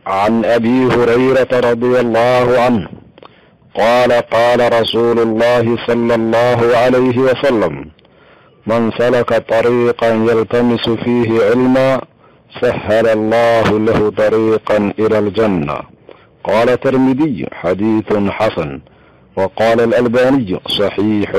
عن ابي هريره رضي الله عنه قال قال رسول الله صلى الله عليه وسلم من سلك طريقا يلتمس فيه علما سهل الله له طريقا الى الجنه قال الترمذي حديث حسن وقال الالباني صحيح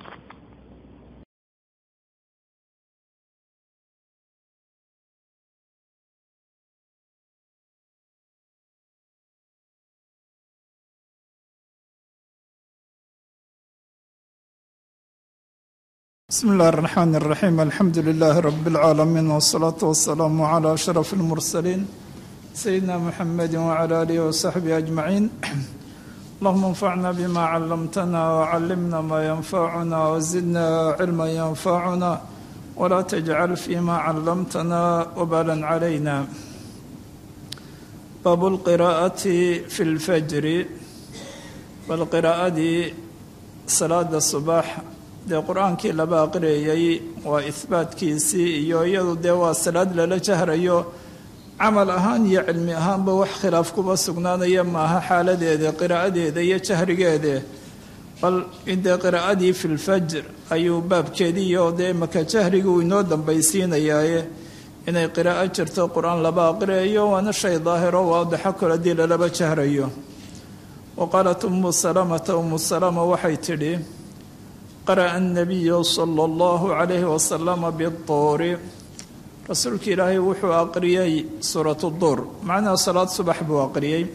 بسم الله الرحمن الرحيم الحمد لله رب العالمين والصلاة والسلام على أشرف المرسلين سيدنا محمد وعلى آله وصحبه أجمعين اللهم انفعنا بما علمتنا وعلمنا ما ينفعنا وزدنا علما ينفعنا ولا تجعل فيما علمتنا وبالا علينا باب القراءة في الفجر والقراءة صلاة الصباح dee qur-aankii laba aqriyayay waa ihbaatkiisii iyo iyadu dee waa salaad lala jahrayo camal ahaan iyo cilmi ahaanba wax khilaaf kuba sugnaanaya maaha xaaladeeda qiraa'adeeda iyo jahrigeede bal dee qiraa'adii fi lfajr ayuu baabkeedii iyo dee maka jahriga uu inoo dambaysiinayaaye inay qiraa'o jirto qur-aan laba aqriyayo waana shay daahiro waadaxo kol haddii lalaba jahrayo wa qaalat umu salamata umu salama waxay tidhi qara'a annabiyu sala allahu calayhi wasalama biduuri rasuulka ilaahay wuxuu aqriyey suuratu duur macnaha salaad subax buu aqriyey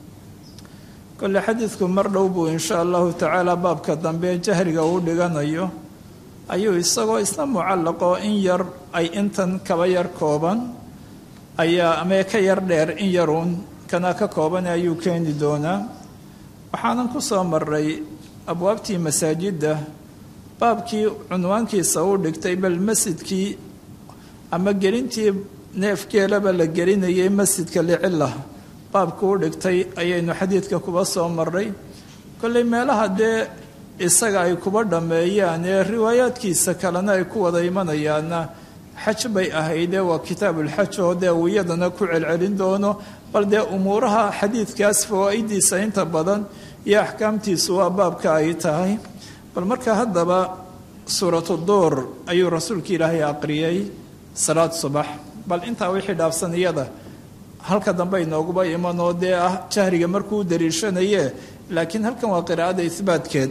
kole xadiidku mar dhow buu insha allahu tacaala baabka dambe jahriga uu dhiganayo ayuu isagoo isna mucallaqoo in yar ay intan kaba yar kooban ayaa amee ka yar dheer in yaruun kana ka kooban ayuu keeni doonaa waxaanan ku soo maray abwaabtii masaajidda baabkii cunwaankiisa uu dhigtay bal masjidkii ama gelintii neefgeelaba la gelinayay masjidka licila baabkii u dhigtay ayaynu xadiidka kuba soo maray kolley meelaha dee isaga ay kuba dhammeeyaan ee riwaayaadkiisa kalena ay ku wada imanayaanna xaj bay ahaydee waa kitaabulxaj oo dee uu iyadana ku celcelin doono bal dee umuuraha xadiidkaas fawaa'idiisa inta badan iyo axkaamtiisu waa baabka ay tahay bal marka haddaba suuratu duur ayuu rasuulka ilaahay aqriyey salaad subax bal intaa wixii dhaafsan iyada halka dambe inooguba iman oo dee ah jahriga markuu dariishanaye laakiin halkan waa qiraa'ada ihbaatkeed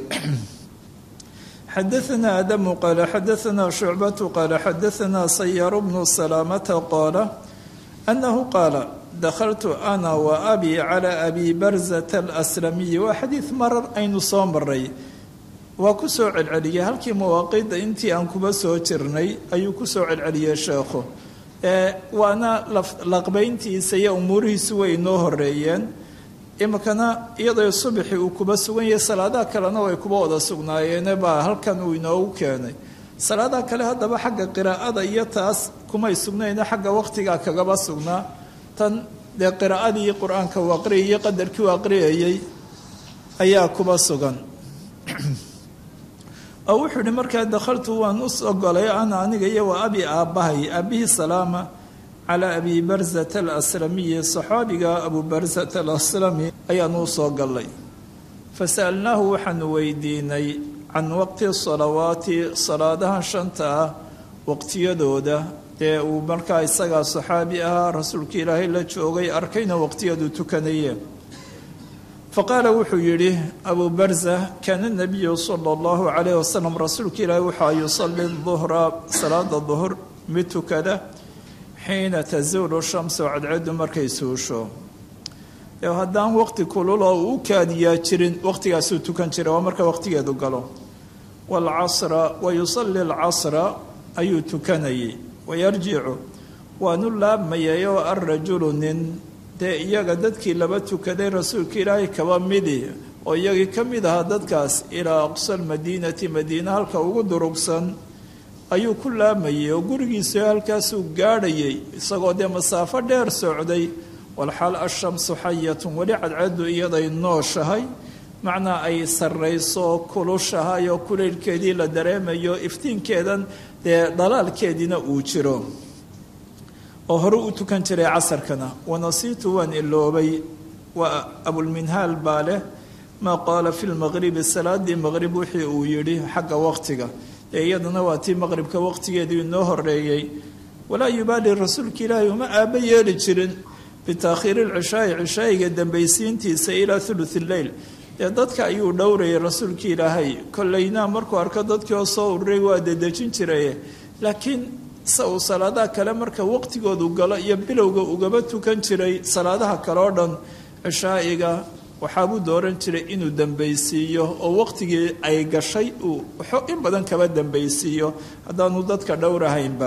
xadaanaa adamu qaala xadaanaa shucbatu qaala xadaanaa sayaaru bnu salaamata qaala annahu qaala dakhaltu ana wa abi calaa abi barzata alaslamiyi waa xadiid marar aynu soo maray waa ku soo celceliyey halkii mawaaqida intii aan kuba soo jirnay ayuu ku soo celceliyey sheekhu waana laqbayntiisa iyo umuurihiisu way inoo horeeyeen iminkana iyadoo subaxi uu kuba sugan yahay salaadaha kalena way kuba wada sugnaayeene baa halkan uu inoogu keenay salaadaha kale haddaba xagga qiraa'ada iyo taas kumay sugnayne xagga waqtigaa kagaba sugnaa tan dee qiraa'adii qur-aanka uu aqriyayey qadarkii uu aqriyayey ayaa kuba sugan oo wuxuu yihi markaa dakhaltu waan u ogolay ana aniga iyo waa abi aabbahay aabihii salaama calaa abi barzata alaslamiyi saxaabiga abu barzata alaslami ayaanu u soo gallay fasa'alnaahu waxaanu weydiinay can waqti salawaati salaadahan shanta ah waqtiyadooda dee uu markaa isagaa saxaabi ahaa rasuulka ilaahay la joogay arkayna waqtiyadu tukanayeen faqaala wuxuu yidhi abu barza kaana nabiyu sala allahu calayh wasalam rasuulka ilaahi waxaa yusali duhra salaada duhur mid tukada xiina tazuulu shamsu cadceedu markay suusho ee haddaan waqti kululoo uu u kaadiyaa jirin waqtigaasuu tukan jira waa marka waqtigeedu galo waalcasra wa yusali alcasra ayuu tukanayay wayarjicu waanu laabmayay oo alrajulu nin dee iyaga dadkii laba tukaday rasuulka ilaahay kaba midi oo iyagii ka mid ahaa dadkaas ilaa aqsa almadiinati madiina halka ugu durugsan ayuu ku laamayay oo gurigiisu halkaasuu gaadhayay isagoo dee masaafo dheer socday walxaal ashamsu xayatun weli cadceedu iyaday nooshahay macnaa ay sarrayso kulushahay oo kulaylkeedii la dareemayo iftiinkeedan dee dhalaalkeediina uu jiro oo hore u tukan jiray casarkana wanasiitu waan iloobay waa abulminhaal baa leh maa qaala fi lmaqribi salaadii maqrib wixii uu yidhi xagga waqtiga ee iyadana waa tii maqribka waqtigeedii inoo horeeyey walaa yubaali rasuulka ilaahay uma aaba yeeli jirin bitaakhiiri lcishaai cishaayiga dambaysiintiisa ilaa thuluth lleyl dee dadka ayuu dhowrayay rasuulka ilaahay kollayna markuu arko dadkii oo soo ururay waa dedejin jiraye laakiin se uu salaadaha kale marka waqtigoodu galo iyo bilowga ugaba tukan jiray salaadaha kale oo dhan cishaa'iga waxaabuu dooran jiray inuu dambaysiiyo oo waqtigii ay gashay uu in badan kaba dambaysiiyo haddaanu dadka dhowrahaynba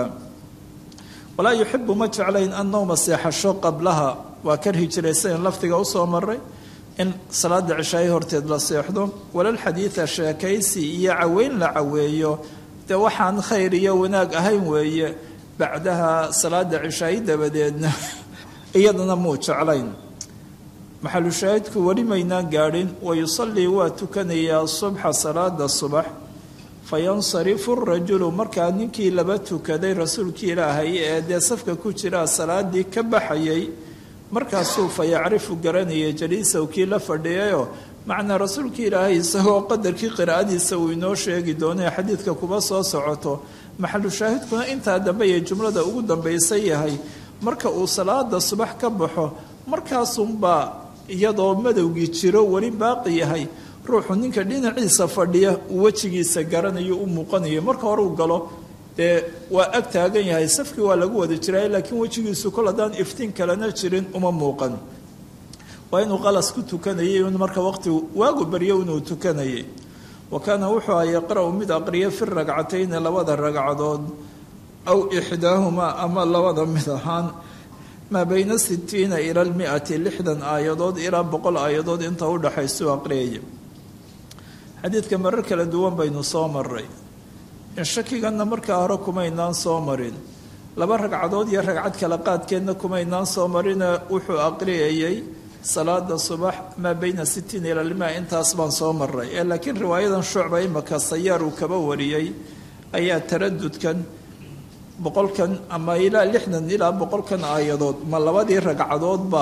walaa yuxibu ma jeclayn an nowma seexasho qablaha waa karhi jiray sidayn lafdiga usoo maray in salaada cishaayi horteed la seexdo walalxadiida sheekaysi iyo caweyn la caweeyo dee waxaan khayr iyo wanaag ahayn weeye bacdaha salaada cishaayi dabadeedna iyadana muu jeclayn maxalu shaahidku weli maynaan gaadhin wayusallii waa tukanayaa subxa salaada subax fayansarifu rajulu markaa ninkii laba tukaday rasuulkii ilaahay ee dee safka ku jiraa salaadii ka baxayay markaasuu fa yacrifu garanayay jaliisaw kii la fadhiyayoo macnaa rasuulkii ilaahay isagoo qadarkii qiraa'adiisa uu inoo sheegi doonay xadiidka kuba soo socoto maxalu shaahidkuna intaa dambe ee jumlada ugu dambaysan yahay marka uu salaada subax ka baxo markaasunbaa iyadoo madowgii jiro weli baaqi yahay ruuxu ninka dhinaciisa fadhiya uu wejigiisa garanayo u muuqanayo marka hore uu galo dee waa ag taagan yahay safkii waa lagu wada jiray laakiin wejigiisu kol haddaan iftiin kalena jirin uma muuqan waa inuu qalas ku tukanayay marka waqti waagu baryo inuu tukanayay wa kaana wuxuu aha yaqra-u mid aqriya fi ragcatayni labada ragcadood aw ixdaahumaa ama labada mid ahaan maa bayna sitiina ila lmiati lixdan aayadood ilaa boqol aayadood inta u dhaxaysuu aqriyaya xadiidka marar kala duwan baynu soo maray in shakiganna markaa hore kumaynaan soo marin laba ragcadood iyo ragcad kala qaadkeedna kumaynaan soo marina wuxuu aqriyayay salaada subax maa bayna sitiin ila lmia intaas baan soo maray ee laakiin riwaayadan shucba imaka sayaar uu kaba wariyey ayaa taradudkan boqolkan ama ilaa lixdan ilaa boqolkan aayadood ma labadii ragcadoodba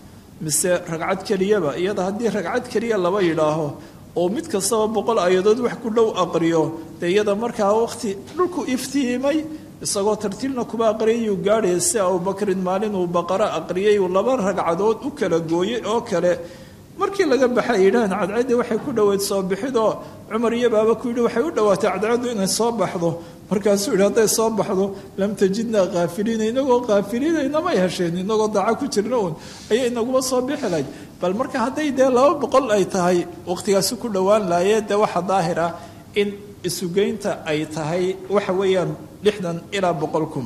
mise ragcad keliyaba iyada haddii ragcad keliya laba yidhaaho oo mid kastaba boqol aayadood wax ku dhow aqriyo dee iyada markaa waqti dhulku iftiimay isagoo tartiibna kuba aqriyayuu gaadhaya si abubakrin maalin uu baqaro aqriyay uu laba ragcadood u kala gooyey oo kale markii laga baxay yidhahan cadceeddii waxay ku dhoweyd soo bixidoo cumar iyo baaba ku yidhi waxay u dhowaatay cadceeddu inay soo baxdo markaasuu yidhi hadday soo baxdo lam tajidnaa kaafiliina inagoo kaafiliina inamay hesheen inagoo daaco ku jirna uun ayay inaguma soo bixi lahayd bal marka hadday dee laba boqol ay tahay waqtigaasi ku dhowaan laayee dee waxa daahir ah in isugeynta ay tahay waxa weeyaan lixdan ilaa boqol kun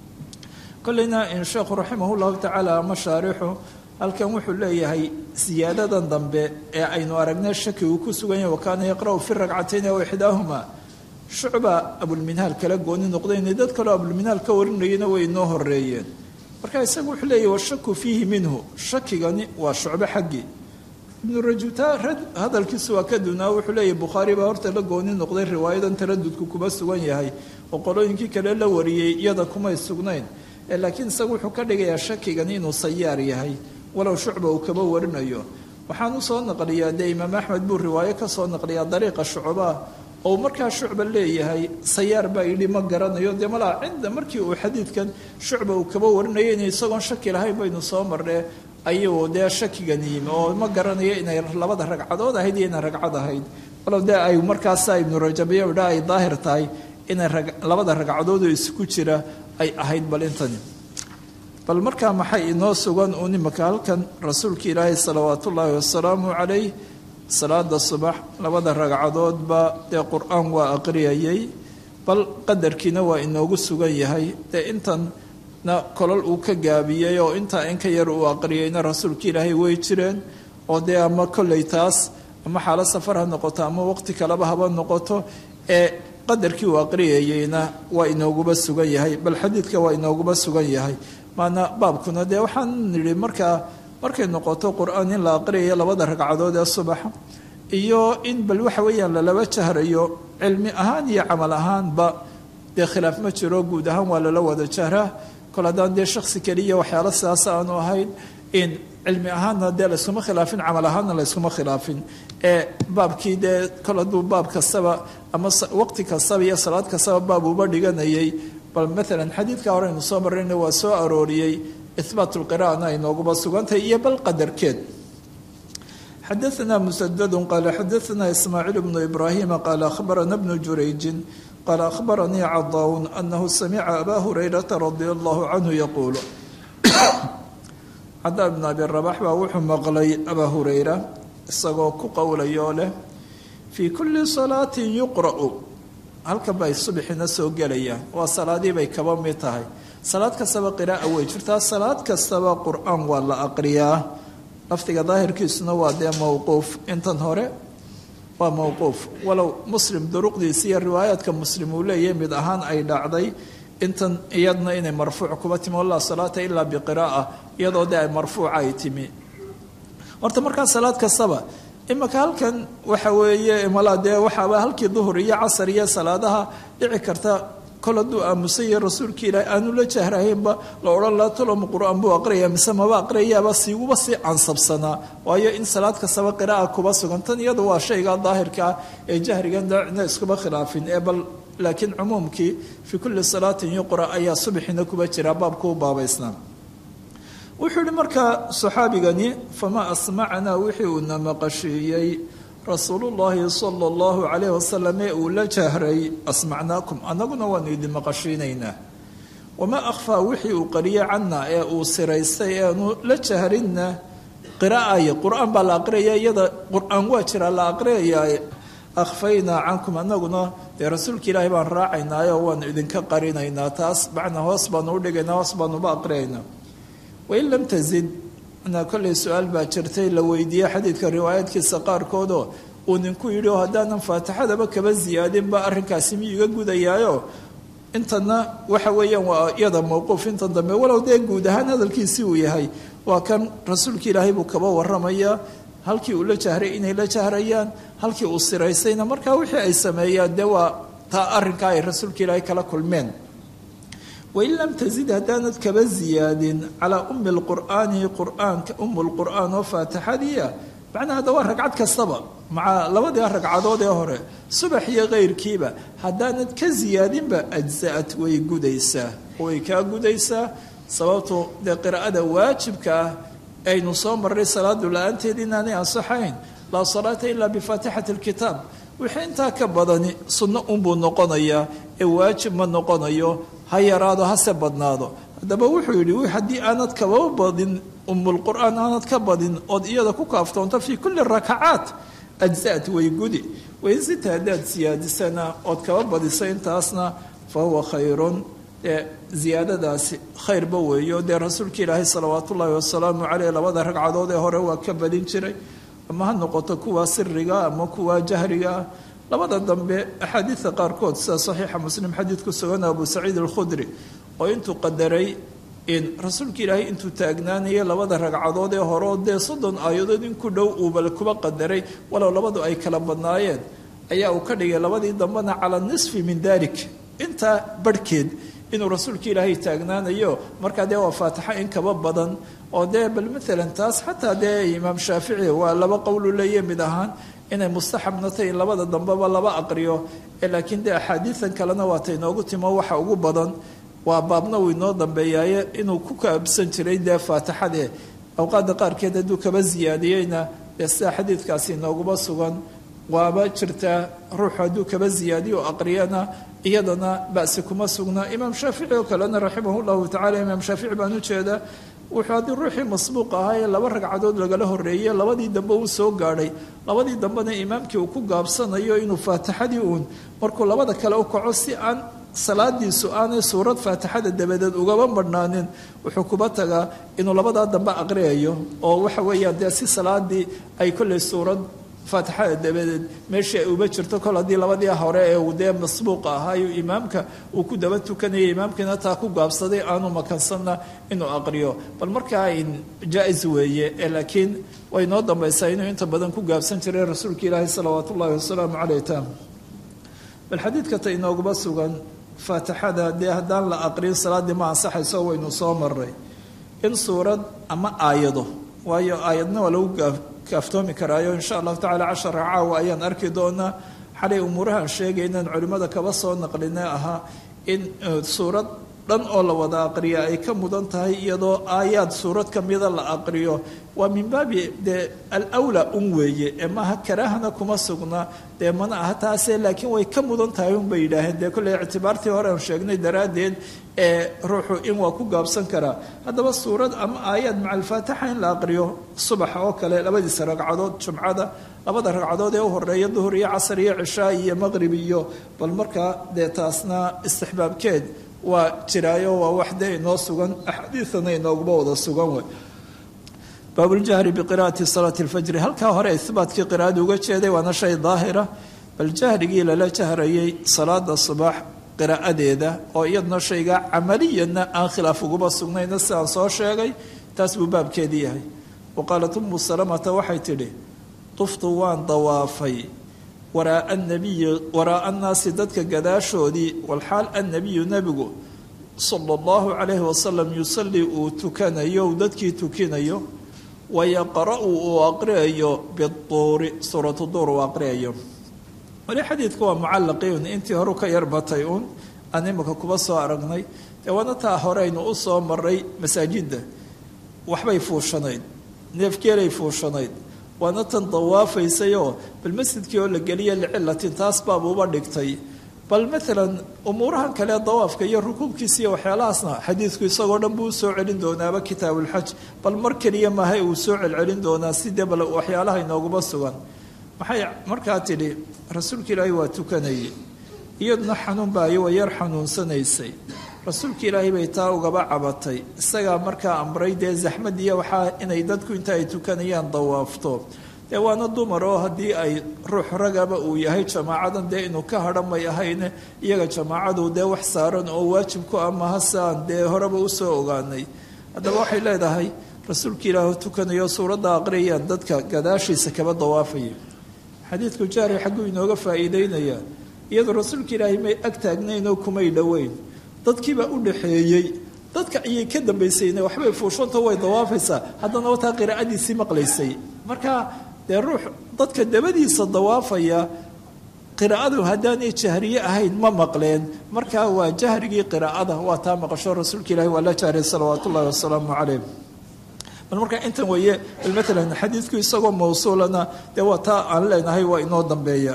kolleyna in sheekhu raximah llahu tacaala ama shaarixu halkan wuxuu leeyahay siyaadadan dambe ee aynu aragnay shaki uu ku sugan yahay wakaana yaqra'u fi ragcatayn aw ixdaahuma shucba abulminhaal kala gooni noqdayna dad kaloo abulminhaal ka warinayana way inoo horeeyeen marka isagu wuxuu leeyahy washaku fiihi minhu shakigani waa shucbo xaggii ibnu rajuta hadalkiisu waa ka dunaa wuxuu leeyahy bukhaari baa horta la gooni noqday riwaayadan taradudku kuma sugan yahay oo qolooyinkii kale la wariyey iyada kumay sugnayn laakiin isagu wuxuu ka dhigayaa shakigani inuu sayaar yahay walow shucba uu kaba warinayo waxaan usoo naqliyaa dee imaam axmed buu riwaayo ka soo naqliyaa dariiqa shucbaa oo markaa shucba leeyahay sayaar baa yidhi ma garanayo dee malaa cinda markii uu xadiidkan shucba uu kaba warinayo inay isagoon shaki lahayn baynu soo marnee ayuu dee shakigan yimi oo ma garanayo inay labada ragcadood ahayd iyo inay ragcad ahayd walow dee ay markaasa ibnu rajabiyo idha ay daahir tahay inay labada ragcadoodoo isku jira ay ahayd bal intani bal markaa maxay inoo sugan uun imaka halkan rasuulka ilaahay salawaat ullaahi wasalaamu calayh salaada subax labada ragcadoodba dee qur-aan waa aqriyayay bal qadarkiina waa inoogu sugan yahay dee intanna kolol uu ka gaabiyey oo intaa in ka yar uu aqriyayna rasuulka ilaahay way jireen oo dee ama kolley taas ama xaalo safar ha noqoto ama waqti kaleba haba noqoto ee qadarkii uu aqriyayeyna waa inooguba sugan yahay bal xadiidka waa inooguba sugan yahay maana baabkuna dee waxaan nidhi markaa markay noqoto qur-aan in la aqriyayo labada ragcadood ee subaxa iyo in bal waxa weeyaan lalaba jahrayo cilmi ahaan iyo camal ahaanba dee khilaaf ma jiro guud ahaan waa lala wada jahraa kol haddaan dee shaksi keliya waxyaalo sidaas aanu ahayn in cilmi ahaanna dee layskuma khilaafin camal ahaanna layskuma khilaafin ee baabkii dee kol hadduu baab kastaba ama waqti kastaba iyo salaad kastaba baab uba dhiganayay bal maalan xadiidka hore aynu soo marrayna waa soo arooriyey ihbaat lqira'ana ay nooguba sugantahay iyo bal qadarkeed xadaثna msdd qala xadaثna ismaaciil bnu ibrahima qala akhbarana bnu jurayjin qala akhbaranii cadaawn anahu samica aba hurayrata radia allahu canhu yaquulu cadaa bn abi rabax baa wuxuu maqlay abaa hurayra isagoo ku qowlayoo leh fii kuli salaatin yuqra'u halkan bay subxina soo gelayaan waa salaadii bay kaba mid tahay salaad kastaba qiraa'a way jirtaa salaad kastaba qur-aan waa la aqriyaa lafdiga daahirkiisuna waa dee mowquuf intan hore waa mowquuf walow muslim duruqdiisa iyo riwaayaadka muslim uu leeyahay mid ahaan ay dhacday intan iyadna inay marfuuc kuba timi walaa salaata ilaa biqiraa'a iyadoo dee ay marfuuca ay timi horta markaa salaad kastaba imaka halkan waxa weeye malaa dee waxaaba halkii duhur iyo casar iyo salaadaha dhici karta kol hadduu aamusan yahay rasuulka ilaahi aanu la jahrahaynba la odhan laa toloma qur-aan buu aqriyaya mise maba aqriyayaaba siiguba sii cansabsanaa waayo in salaad kastaba qiraa'a kuba sugan tan iyadu waa shayga daahirka ah ee jahrigan daacina iskuba khilaafin ee bal laakiin cumuumkii fii kulli salaatin yuqra ayaa subxina kuba jira baabku u baabaysnaa wuxuu yihi markaa saxaabigani famaa asmacanaa wixii uuna maqashiiyey rasuulullaahi sala allahu calayh wasalam ee uu la jahray asmacnaakum annaguna waanu idin maqashiinaynaa wamaa akhfaa wixii uu qariyay cana ee uu siraystay ee aanu la jahrinna qiraa'aya qur-aan baa la aqriyaya iyada qur-aan waa jiraa la aqriyayaa akhfaynaa cankum annaguna dee rasuulka ilaahay baan raacaynaayo waanu idinka qarinaynaa taas macnaa hoos baanu udhigaynaa hoos baanuba aqriyaynaa wain lam tazid na kollay su-aal baa jirtay la weydiiyey xadiidka riwaayaadkiisa qaarkoodoo uu ninku yidhi oo haddaanan faatixadaba kaba ziyaadinba arrinkaasi miyuu iga gudayaayo intana waxa weeyaan waa iyada mowquuf intan dambe walow dee guud ahaan hadalkiisii uu yahay waa kan rasuulka ilaahay buu kaba waramayaa halkii uu la jahray inay la jahrayaan halkii uu siraysayna markaa wixii ay sameeyaan dee waa taa arrinkaa ay rasuulka ilaahay kala kulmeen wain lam tazid haddaanad kaba ziyaadin calaa ummi lqur'aani qur'aanka umu lqur'aan oo faatixadiia macnaha hadda waa ragcad kastaba maca labadii ragcadood ee hore subax iyo keyrkiiba haddaanad ka ziyaadinba ajza'at way gudaysaa way kaa gudaysaa sababtu dee qiraa'ada waajibka ah aynu soo marray salaadu la-aanteed inaanay ansaxayn laa salaata ilaa bifaatixati lkitaab wixii intaa ka badani sunno unbuu noqonayaa ee waajib ma noqonayo ha yaraado hase badnaado haddaba wuxuu yidhi haddii aanad kaba badin umulqur'aan aanad ka badin ood iyada ku kaaftoonto fii kulli rakacaat ajza'at way gudi waysita haddaad siyaadisana ood kaba badisa intaasna fa huwa khayrun dee ziyaadadaasi khayrba weeyo dee rasuulka ilaahay salawaat ullaahi wasalaamu caleyh labada ragcadood ee hore waa ka badin jiray ama ha noqoto kuwa siriga ama kuwa jahriga ah labada dambe axaadiidka qaarkood sida saxiixa muslim xadiid ku sugan abu saciid alkhudri oo intuu qadaray in rasuulka ilaahay intuu taagnaanaya labada ragcadood ee hore oo dee soddon aayadood in ku dhow uuba kuba qadaray walow labadu ay kala badnaayeen ayaa uu ka dhigay labadii dambena cala nisfi min dalik intaa barhkeed inuu rasuulka ilaahay taagnaanayo markaa dee waa faatixa in kaba badan oo dee bal maalan taas xataa dee imaam shaafici waa laba qowlu leeya mid ahaan inay mustaxabna tahy in labada dambeba laba aqriyo ee laakiin dee axaadiidan kalena waata inoogu timo waxa ugu badan waa baabna uu inoo dambeeyaaye inuu ku kaabsan jiray dee faatixadee awqaadda qaarkeed hadduu kaba ziyaadiyeyna dee sida xadiidkaasi inooguma sugan waaba jirtaa ruuxu hadduu kaba ziyaadiyo o aqriyana iyadana basi kuma sugnaa imaam shaafici oo kalena raximah llahu tacala imaam shaafici baan ujeedaa wuxuu haddii ruuxii masbuuq ahaa ee laba ragcadood lagala horeeyey labadii dambe uu soo gaadhay labadii dambena imaamkii uu ku gaabsanayo inuu faatixadii uun markuu labada kale u kaco si aan salaadiisu aanay suurad faatixada dabadeed ugaba marhnaanin wuxuu kuba tagaa inuu labadaa dambe aqriyayo oo waxa weeyaan dee si salaadii ay kolley suurad faatixada dabadeed meeshii ay uba jirto kol haddii labadii hore ee uu dee masbuuqa ahaayo imaamka uu ku daba tukanayay imaamkiina taa ku gaabsaday aanu makansanna inuu aqriyo bal markaa jaa-is weeye ee laakiin way noo dambaysaa inuu inta badan ku gaabsan jiray rasuulka ilaahi salawaat ullahi wasalaamu caleyh tam bal xadiidka ta inooguma sugan faatixada dee haddaan la aqrin salaaddii ma ansaxayso waynu soo maray in suurad ama aayado waayo aayadna waa lagu kaaftoomi karaayo insha allahu tacala cashara caawa ayaan arki doonaa xalay umuurahaan sheegaynan culimmada kaba soo naqline ahaa in suurad dhan oo la wada aqriya ay ka mudan tahay iyadoo aayaad suurad ka mida la aqriyo waa min baabi dee alwlaa un weeye ee maaha karaahana kuma sugna dee mana aha taase laakiin way ka mudan tahay un bay yidhaaheen dee kolley ictibaartii hore aan sheegnay daraaddeed ee ruuxu in waa ku gaabsan karaa haddaba suurad ama aayaad maca alfaatixa in la aqriyo subaxa oo kale labadiisa ragcadood jumcada labada ragcadood ee u horeeya duhur iyo casar iyo cishaa iyo maqrib iyo bal markaa dee taasna istixbaabkeed waa jiraayo waa wax dee inoo sugan axaadiidana inooguma wada sugan wey baabuljahri biqira'ati salaati lfajri halkaa hore ihbaatkii qiraa'ada uga jeeday waana shay daahira bal jahrigii lala jahrayay salaada subax qiraa'adeeda oo iyadna shayga camaliyana aan khilaaf uguma sugnayna sidaan soo sheegay taas buu baabkeedii yahay wa qaalat umu salamata waxay tidhi tuftu waan dawaafay waraaa anabiyi waraaa annaasi dadka gadaashoodii walxaal annabiyu nebigu sala allahu calayhi wasalam yusallii uu tukanayo uu dadkii tukinayo wayaqra-u uu aqriyayo biduuri suuratu duur uu aqriyayo wali xadiidku waa mucallaqiun intii horu ka yarbatay uun aan imika kuba soo aragnay dee waana taa horeynu u soo maray masaajidda waxbay fuushanayd neefgeelay fuushanayd waana tan dawaafaysayoo bal masjidkii oo la geliya licilatin taas baabuuba dhigtay bal maalan umuurahan kale dawaafka iyo rukuubkiisa iyo waxyaalahaasna xadiidku isagoo dhan buu usoo celin doonaaba kitaabulxaj bal mar keliya maaha uu soo celcelin doonaa sidee bal waxyaalaha inooguma sugan maxay markaa tidhi rasuulka ilaahay waa tukanayay iyaduna xanuun baayo waa yar xanuunsanaysay rasuulka ilaahay bay taa ugaba cabatay isagaa markaa amray dee zaxmad iyo waxaa inay dadku inta ay tukanayaan dawaafto dee waana dumar oo haddii ay ruux ragaba uu yahay jamaacadan dee inuu ka hadha may ahayne iyaga jamaacadu dee wax saaran oo waajib ku ah maha saan dee horeba usoo ogaanay haddaba waxay leedahay rasuulka ilaahi tukanayo suuradda aqriyayaan dadka gadaashiisa kaba dawaafaya xadiidku jaari xagguu inooga faa'iideynayaa iyadoo rasuulka ilaahay may ag taagnayn oo kumay dhoweyn dadkiibaa u dhaxeeyey dadka ayay ka dambaysayna waxbay fuushanta way dawaafaysaa haddana wataa qiraa'adiisii maqlaysay marka dee ruux dadka dabadiisa dawaafaya qiraa'adu haddaanay jahriye ahayn ma maqleen marka waa jahrigii qiraa'ada waa taa maqasho rasuulka ilahi waa la jahray salawaat ullahi wasalaamu calayh bal marka intan weeye maalan xadiidku isagoo mawsuulana dee waa taa aan leenahay waa inoo dambeeya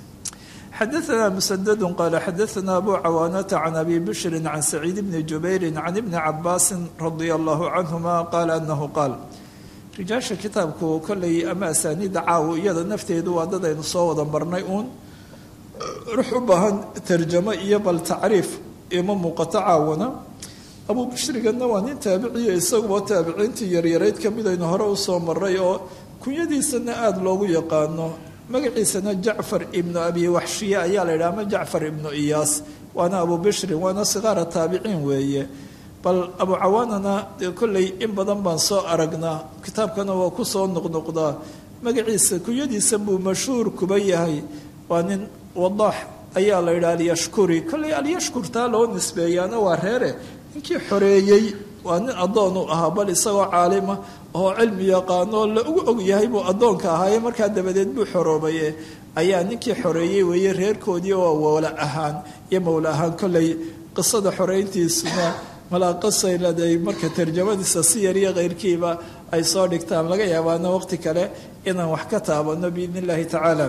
xadaثna msdd qal xadaثna abu cawaanata can abi bishri can saciid bni jubayri can ibni cabaasi radia allahu canhuma qaala anahu qaal rijaasha kitaabku kolley ama asaaniida caawo iyada nafteedu waa dad aynu soo wada marnay uun rux u baahan tarjamo iyo bal tacriif ima muuqato caawana abu bishrigana waa nin taabiciya isaguba taabiciintii yaryarayd kamid aynu hore usoo maray oo kunyadiisana aada loogu yaqaano magaciisana jacfar ibnu abi waxshiye ayaa la yidhaha ama jacfar ibnu iyaas waana abu bishrin waana sikaara taabiciin weeye bal abu cawaanana kolley in badan baan soo aragnaa kitaabkana waa ku soo noqnoqdaa magaciisa kunyadiisa buu mashhuur kuba yahay waa nin wadaax ayaa la yidhaha alyashkuri kolley alyashkur taa loo nisbeeyaana waa reere ninkii xoreeyey waa nin addoon u ahaa bal isagoo caalima oo cilmi yaqaano la ugu og yahay buu addoonka ahaaye markaa dabadeed buu xoroobaye ayaa ninkii xoreeyey weeye reerkoodii oo wowla ahaan iyo mowla ahaan kolley qisada xoreyntiisuna malaaqasay leedahay marka tarjamadiisa si yar iyo keyrkiiba ay soo dhigtaan laga yaabaana waqti kale inaan wax ka taabano biidn illaahi tacaala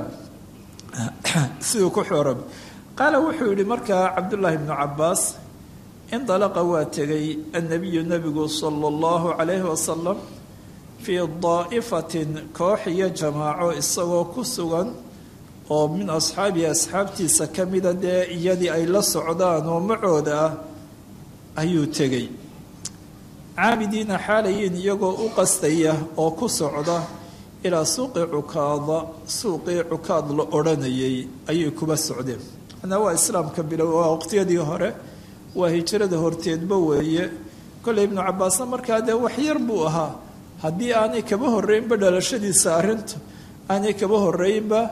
siduu ku xooraba qaala wuxuu yihi markaa cabdullaahi bnu cabaas indalaqa waa tegay annabiyu nebigu sala allahu calayhi wasalam fii daa'ifatin koox iyo jamaaco isagoo ku sugan oo min asxaabihi asxaabtiisa ka mida dee iyadii ay la socdaan oo macooda ah ayuu tegey caabidiina xaalayiin iyagoo u qastaya oo ku socda ilaa suuqi cukaada suuqii cukaad la odhanayay ayay kuba socdeen manaa waa islaamka bilow waa waqtiyadii hore waa hijrada horteedba weeye kolley ibnu cabaasna markaa dee wax yar buu ahaa haddii aanay kaba horreynba dhalashadiisa arrintu aanay kaba horreynba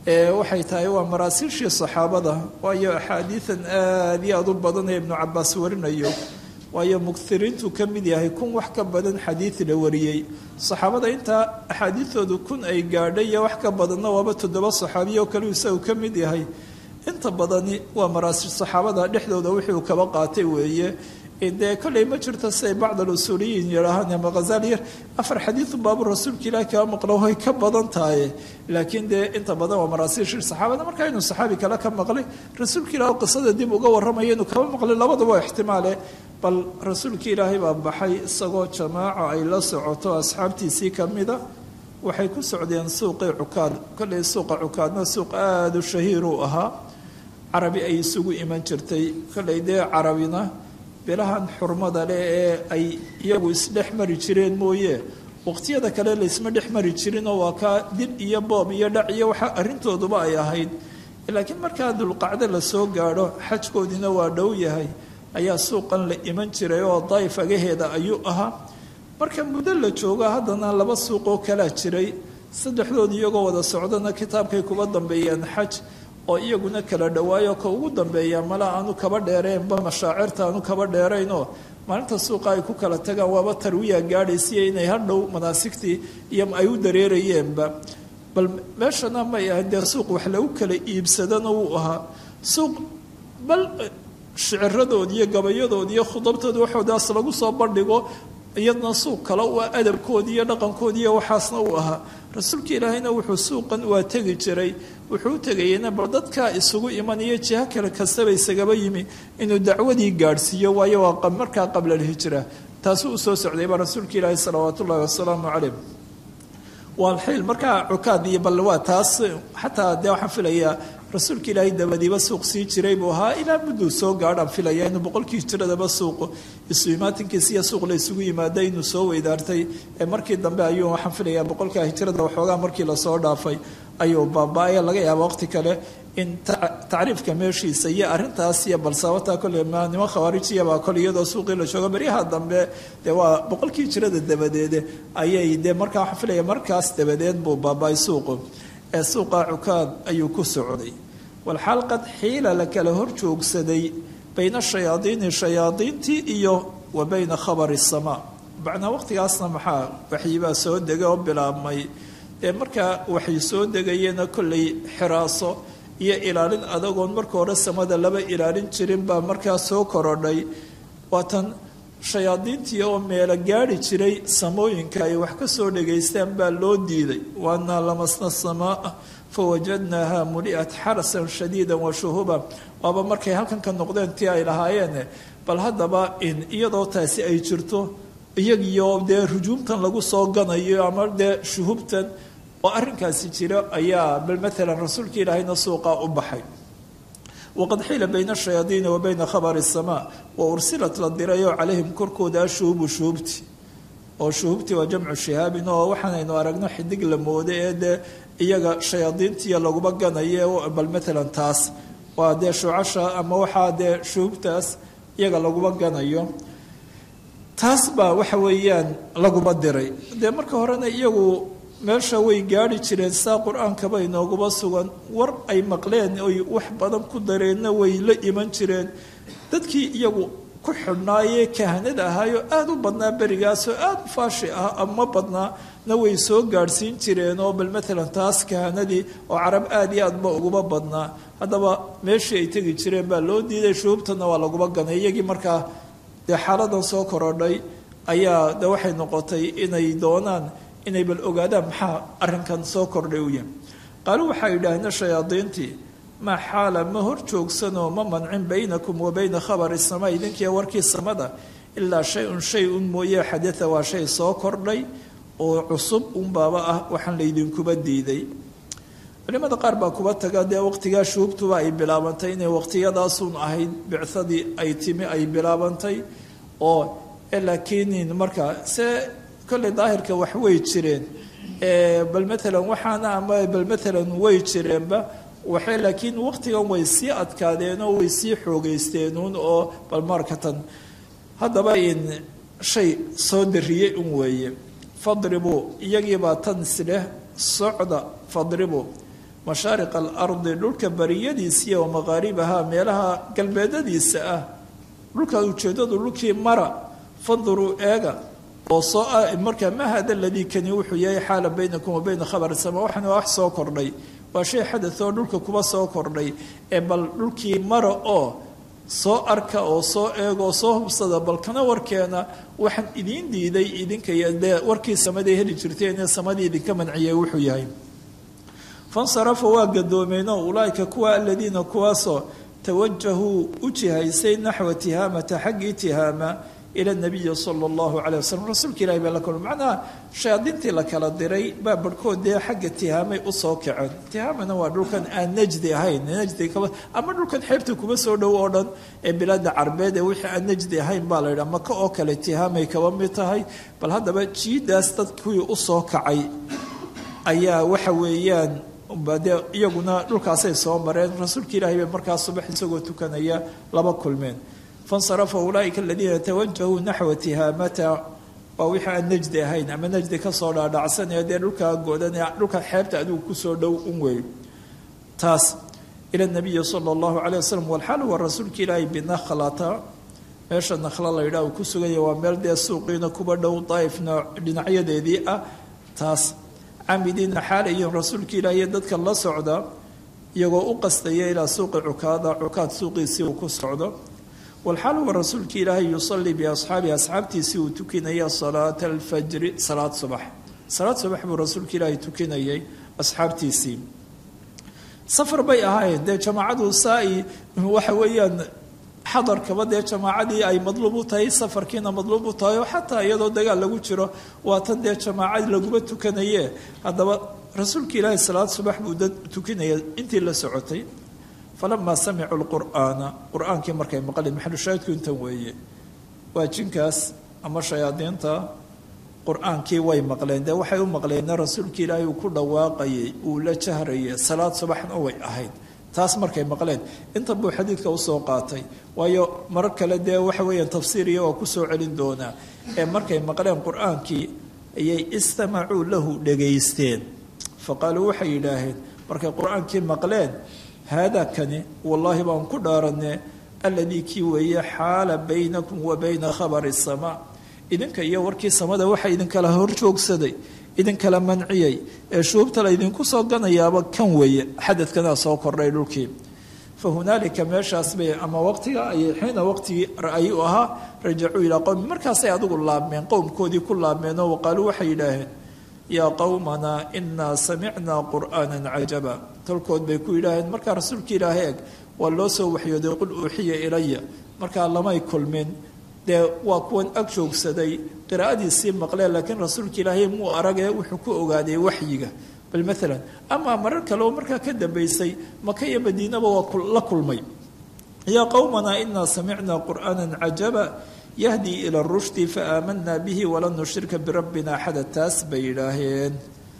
waxay tahay waa maraasiishii saxaabada waayo axaadiidan aada iyo aada u badan ee ibnu cabaas warinayo waayo mugtiriintu ka mid yahay kun wax ka badan xadiid la wariyey saxaabada intaa axaadiidoodu kun ay gaadhay iyo wax ka badanna waaba toddoba saxaabiya oo kaliu isagu ka mid yahay inta badani waa maraasiil saxaabada dhexdooda wixii kaba qaatay weeye dee kolley ma jirto siay bacd alusuuliyiin yidhaahaan ama khazali afar xadiidu baabu rasuulka ilaahi kaa maqlo way ka badan tahay laakiin dee inta badan waa maraasiishii saxaabada markaa inuu saxaabi kale ka maqlay rasuulka ilaah qisada dib uga warramaya inuu kaba maqlay labadaba waa ixtimaale bal rasuulka ilaahay baa baxay isagoo jamaaco ay la socoto asxaabtiisii ka mida waxay ku socdeen suuqii cukaad kolley suuqa cukaadna suuq aada u shahiir uu ahaa carabi ay isugu iman jirtay kolley dee carabina bilahan xurmada leh ee ay iyagu isdhex mari jireen mooye waqtiyada kale laysma dhex mari jirinoo waa kaa dil iyo boob iyo dhac iyo waxa arrintooduba ay ahayd laakiin markaa dulqacdo lasoo gaadho xajkoodiina waa dhow yahay ayaa suuqan la iman jiray oo daayif agaheeda ayuu ahaa marka muddo la joogo haddana laba suuqoo kalaa jiray saddexdood iyagoo wada socdana kitaabkay kuba dambeeyeen xaj oo iyaguna kala dhawaayo ka ugu dambeeya mala aanu kaba dheereenba mashaacirta aanu kaba dheeraynoo maalinta suuqa ay ku kala tagaan waaba tarwiya gaadhaysiya inay hadhow manaasigtii iyo ay u dareerayeenba bal meeshana may ahayd dee suuq wax lagu kala iibsadana wuu ahaa suuq bal shiciradood iyo gabayadood iyo khudabtooda waxoodaas lagu soo bandhigo iyadna suuq kale waa adabkoodii iyo dhaqankoodii iyo waxaasna uu ahaa rasuulka ilaahayna wuxuu suuqan waa tegi jiray wuxuu u tegayena bal dadkaa isugu imanaya jiho kale kastaba isagaba yimi inuu dacwadii gaadhsiiyo waayo waa markaa qabla alhijra taasuu usoo socdayba rasuulka ilaahi salawaat ullahi wasalaamu caleyh waalxiil markaa cukaad iyo bal waa taas xataa dee waxaan filayaa rasuulka ilaahay dabadiiba suuq sii jiray buu ahaa ilaa mudduu soo gaadhaan filaya inuu boqolkii hijiradaba suuq isu imaatinkiisa iyo suuq la isugu yimaada inuu soo weydaartay ee markii dambe ayuu waxaan filayaa boqolkaa hijirada waxoogaa markii lasoo dhaafay ayuu baaba-aya laga yaaba waqti kale in tacriifka meeshiisa iyo arrintaas iyo balsaabataa kole nimo khawaarijiyabaa kole iyadoo suuqii la joogo beryaha dambe dee waa boqolkii hijirada dabadeede ayay dee markaa waxaan filaya markaas dabadeed buu baaba-ay suuqu ee suuqa cukaad ayuu ku socday walxaal qad xiila la kala hor joogsaday bayna shayaadiini shayaadiintii iyo wa bayna khabari samaa macnaa waqtigaasna maxaa waxyibaa soo degay oo bilaabmay dee markaa waxay soo degayeenna kollay xiraaso iyo ilaalin adagoon marka hore samada laba ilaalin jirin baa markaa soo korodhay waatan shayaadiintii oo meelo gaadhi jiray samooyinka ay wax ka soo dhegaystaan baa loo diiday waanaa lamasna samaa fawajadnaaha muli'at xarasan shadiida wa shuhuba waaba markay halkan ka noqdeen tii ay lahaayeen bal haddaba in iyadoo taasi ay jirto iyagiyo dee rujuumtan lagu soo ganayo ama dee shuhubtan oo arrinkaasi jira ayaa bal maalan rasuulka ilaahayna suuqa u baxay waqad xiila bayna shayaadiini wa bayna khabari samaa wa ursilat la dirayoo calayhim korkooda ashuhubu shuhubti oo shuhubti waa jamcu shihaabin oo waxaanaynu aragno xidig la mooda ee dee iyaga shayaadiintiiya laguma ganayo bal maalan taas waa dee shucasha ama waxaa dee shuhubtaas iyaga laguma ganayo taas baa waxa weeyaan laguma diray dee marka horena iyagu meesha way gaadhi jireen saa qur-aankaba inooguma sugan war ay maqleen oy wax badan ku dareenna way la iman jireen dadkii iyagu ku xidhnaayee kahanada ahaayo aada u badnaa berigaasoo aada u faashi ah ama badnaa na way soo gaadhsiin jireen oo bal maalan taas kahanadii oo carab aada iyo aadba uguma badnaa haddaba meeshii ay tegi jireen baa loo diiday shuhubtana waa laguma ganay iyagii markaa dee xaaladan soo korodhay ayaa de waxay noqotay inay doonaan inay bal ogaadaan maxaa arrinkan soo kordhay u yahay qaaluu waxaa yidhaahna shayaadiintii maa xaala ma hor joogsanoo ma mancin baynakum wa bayna khabari samaa idinkiiyo warkii samada ilaa shay-un shay un mooye xadaa waa shay soo kordhay oo cusub unbaaba ah waxaan laydinkuba diiday culimada qaar baa kuba taga dee waqtigaa shuhubtuba ay bilaabantay inay waqtiyadaasun ahayd bicadii ay timi ay bilaabantay oo laakiin markaa se kolley daahirka wax way jireen bal maalan waxaana ama bal maalan way jireenba waxay laakiin waqtigan way sii adkaadeen oo way sii xoogeysteenuun oo bal markatan haddaba in shay soo dariyey un weeye fadribuu iyagiibaa tan isleh socda fadribuu mashaariq alardi dhulka bariyadiisiiya wa maqaaribaha meelaha galbeedadiisa ah dhulka ujeedadu dhulkii mara fanduruu eega oo soo markaa ma hada ladii kani wuxuu yahay xaala baynakum wa bayna khabari sama waxana wax soo kordhay waa shay xadath oo dhulka kuba soo kordhay ee bal dhulkii mara oo soo arka oo soo eega oo soo hubsada bal kana warkeena waxaan idiin diiday idinka dee warkii samaday heli jirteen ee samadii idinka manciyay wuxuu yahay fansarafa waa gadoomeenoo ulaaika kuwa aladiina kuwaasoo tawajahuu u jihaysay naxwa tihaamata xaggii tihaama ila nabiyi sala allahu calay wasalam rasuulka ilahi baa la kulma macnaha shayaadiintii la kala diray baa barhkood dee xagga tihaamay usoo kaceen tihaamana waa dhulkan aan najdi ahayn najdi kaba ama dhulkan xeebta kuma soo dhow oo dhan ee bilaada carbeed ee wixii aan najdi ahayn baa la yidhaha maka oo kale tihaamay kaba mid tahay bal haddaba jiidaas dad kuwii usoo kacay ayaa waxa weeyaan de iyaguna dhulkaasay soo mareen rasuulka ilaahay bay markaa subax isagoo tukanaya laba kulmeen fansarafa ulaaika aladiina tawajahuu naxwa tihaamata waa wixii aan najdi ahayn ama najdi kasoo dhaadhacsanaya dee dhulkaa godan ee dhulka xeebta adigu kusoo dhow un wey taas ila nabiyi sala allahu calay wasalam walxaal waa rasuulka ilaahay binakhlata meesha nakhla la yidhaha uu ku suganya waa meel dee suuqiina kuba dhow daa'ifna dhinacyadeedii ah taas camidiina xaalayiin rasuulka ilaahiy dadka la socda iyagoo u qastaya ilaa suuqi cukaada cukaad suuqiisii uu ku socdo walxaal wa rasuulka ilaahay yusalii biasxaabihi asxaabtiisii uu tukinaya salaata alfajri salaad subax salaad subax buu rasuulka ilaahay tukinayay asxaabtiisii safar bay ahaayeen dee jamaacadu saa-i waxa weeyaan xadarkaba dee jamaacadii ay madluub u tahay safarkiina madluub u tahay oo xataa iyadoo dagaal lagu jiro waa tan dee jamaacad laguma tukanaye haddaba rasuulka ilaahay salaad subax buu dad tukinaya intii la socotay falamaa samicuu lqur'aana qur-aankii markay maqleen maxalushaahidku intan weeye waa jinkaas ama shayaadiinta qur-aankii way maqleen dee waxay u maqleenna rasuulka ilaahay uu ku dhawaaqayay uu la jahrayay salaad subaxna way ahayd taas markay maqleen inta buu xadiidka usoo qaatay waayo marar kale dee waxa weeyaan tafsiiriya waa kusoo celin doonaa ee markay maqleen qur-aankii ayay istamacuu lahu dhegaysteen fa qaaluu waxay yidhaaheen markay qur-aankii maqleen haadaa kani wallaahi baan ku dhaaranne alladii kii weeye xaala baynakum wa bayna khabari samaa idinka iyo warkii samada waxa idinkala horjoogsaday idinkala manciyey ee shuubta la ydinku soo ganayaaba kan weeye xadadkanaa soo kordhay dhulkii fa hunaalika meeshaas bay ama waqtiga ayay xiina waqtigii ra'yi u ahaa rajacuu ilaa qowmi markaasay adigu laabmeen qowmkoodii ku laabmeen oo waqaaluu waxay yidhaaheen yaa qowmanaa inaa samicnaa qur'aanan cajaba tolkood bay ku yidhaaheen markaa rasuulka ilaahay eg waa loo soo waxyooday qul uuxiya ilaya markaa lamay kulmin dee waa kuwan ag joogsaday qiraa'adiisii maqleen laakiin rasuulka ilaahay muu aragee wuxuu ku ogaaday waxyiga bal maalan amaa marar kale oo markaa ka dambaysay maka iyo madiinaba waa la kulmay yaa qowmanaa inaa samicnaa qur'aanan cajaba yahdii ila rushdi faaamanaa bihi walan nushrika birabbina axada taas bay yidhaaheen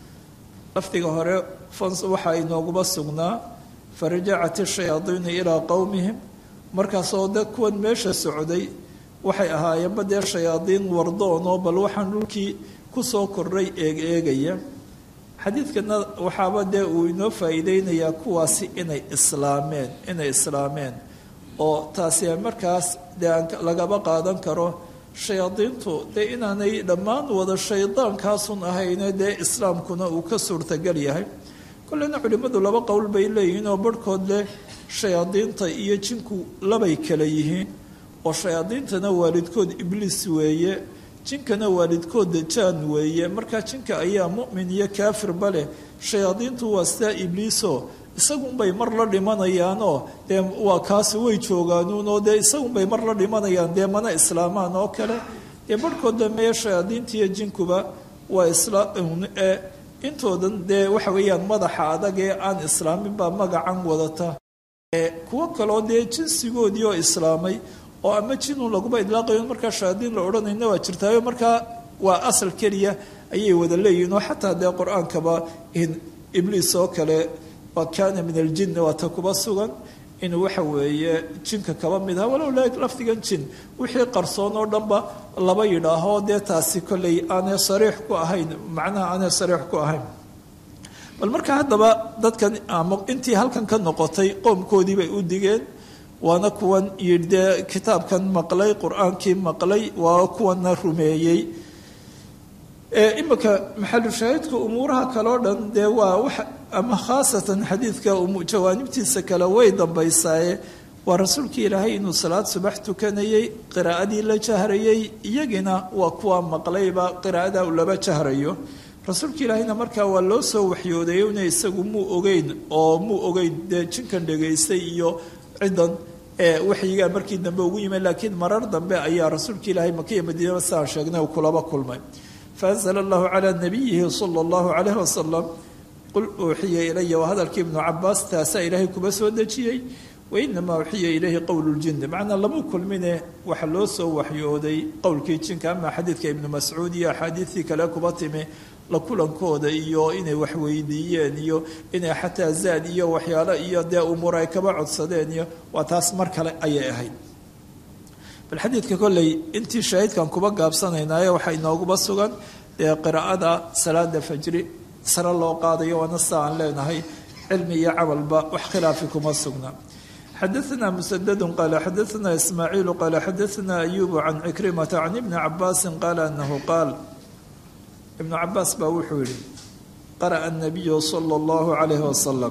lafdiga hore waxaa inooguba sugnaa farajacat ishayaadiinu ilaa qowmihim markaasoo dad kuwan meesha socday waxay ahaayeenba dee shayaadiin wardoonoo bal waxaan dhulkii kusoo kordhay eeg eegaya xadiidkana waxaaba dee uu inoo faa'iideynayaa kuwaasi inay islaameen inay islaameen oo taasi markaas dee aan lagaba qaadan karo shayaadiintu dee inaanay dhammaan wada shaydaankaasun ahayne dee islaamkuna uu ka suurtagal yahay kolleyna culimmadu laba qowl bay leeyihiin oo barhkood leh shayaadiinta iyo jinku labay kala yihiin oo shayaadiintana waalidkood ibliis weeye jinkana waalidkood dajaan weeye markaa jinka ayaa mu'min iyo kaafirba leh shayaadiintu waa sidaa ibliisoo isagunbay mar la dhimanayaanoo dee waa kaasi way joogaanuunoo dee isagunbay mar la dhimanayaan dee mana islaamaan oo kale dee barhkood dambeeye shayaadiintiiyo jinkuba waa islaam ee intoodan dee waxa weeyaan madaxa adag ee aan islaamin baa magacan wadata kuwo kaloo dee jinsigoodii oo islaamay oo ama jinun laguma idlaaqayo markaa shayaadiin la odhanayna waa jirtaayo markaa waa asal keliya ayay wada leeyihiin oo xataa dee qur-aankaba ibliis oo kale waa kaana min aljinni waa ta kuba sugan inuu waxa weeye jinka kaba mid aha walow lafdigan jin wixii qarsoon oo dhanba laba yidhaaho dee taasi kolley aanay sariix ku ahayn macnaha aanay sariix ku ahayn bal marka haddaba dadkan ama intii halkan ka noqotay qoomkoodii bay u digeen waana kuwan yidhi dee kitaabkan maqlay qur-aankii maqlay waa kuwana rumeeyey imika maxalushaahidka umuuraha kale o dhan dee waa wax ama khaasatan xadiidka jawaanibtiisa kale way dambaysaaye waa rasuulkii ilaahay inuu salaad subax tukanayey qiraa'adii la jahrayey iyagina waa kuwa maqlayba qiraa'ada uu laba jahrayo rasuulka ilaahayna markaa waa loo soo waxyooday una isagu muu ogeyn oo muu ogeyn dee jinkan dhegaystay iyo ciddan waxyigaa markii dambe ugu yimid laakiin marar dambe ayaa rasuulka ilaahay makiya madiinaba saa sheegnay uu kulaba kulmay faanzla allahu calaa nabiyihi sala allahu calayh wasalam qul uuxiya ilaya waa hadalkii ibnu cabaas taasaa ilaahay kuba soo dejiyey wainamaa uxiya ilayhi qowlu ljinni macnaa lama kulmine waxa loo soo waxyooday qowlkii jinka ama xadiidka ibnu mascuud iyo axaadiidtii kale kuba timi la kulankooda iyo inay waxweydiiyeen iyo inay xataa zaad iyo waxyaalo iyo dee umuur ay kaba codsadeen iyo waa taas mar kale ayay ahayd bal xadiidka kolley intii shaahidkan kuba gaabsanaynaayo waxaa inooguba sugan dee qiraa'ada salaada fajri sare loo qaadayo waana sa aan leenahay cilmi iyo camalba wax khilaafi kuma sugna xadaثna msdd qal xadaثna ismaaciil qal xadaثna ayub can cikrimata can ibni cabaasi qaala anahu qaal ibnu cabaas baa wuxuu yihi qara'a الnabiyu salى اllahu عalayh wasalam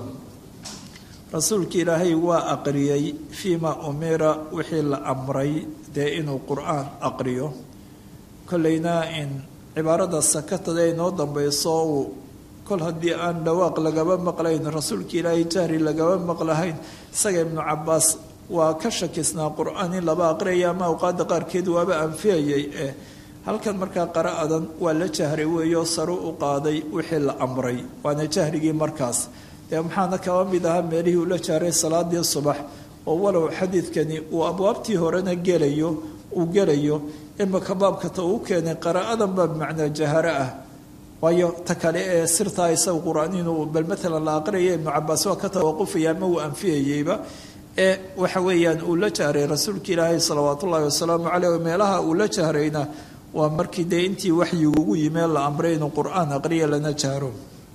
rasuulki ilaahay waa aqriyey fiima umira wixii la amray dee inuu qur'aan aqriyo kolleyna in cibaarada sakatada inoo dambeyso uu kol haddii aan dhawaaq lagaba maqlayn rasuulka ilaahay jahri lagaba maqlahayn isaga ibnu cabaas waa ka shakisnaa qur-aan in laba aqriyaya ama awqaada qaarkeed waaba anfiyayay eh halkan markaa qara'adan waa la jahray weeyo saru u qaaday wixii la amray waana jahrigii markaas dee maxaana kaba mid ahaa meelihii uu la jahray salaadii subax oo walow xadiidkani uu abwaabtii horena gelayo uu gelayo imaka baabkata uu keenay qara'adan baa bimacnaa jaharo ah waayo ta kale ee sirtaa isaga qur-aan inuu bal maalan la aqriyaya ibnu cabaas waa ka tawaqufaya ama uu anfiyayeyba ee waxa weeyaan uu la jahray rasuulka ilaahay salawaat ullaahi wasalaamu caleyh meelaha uu la jahrayna waa markii dee intii waxyigu ugu yimee la amray inuu qur-aan aqriya lana jahro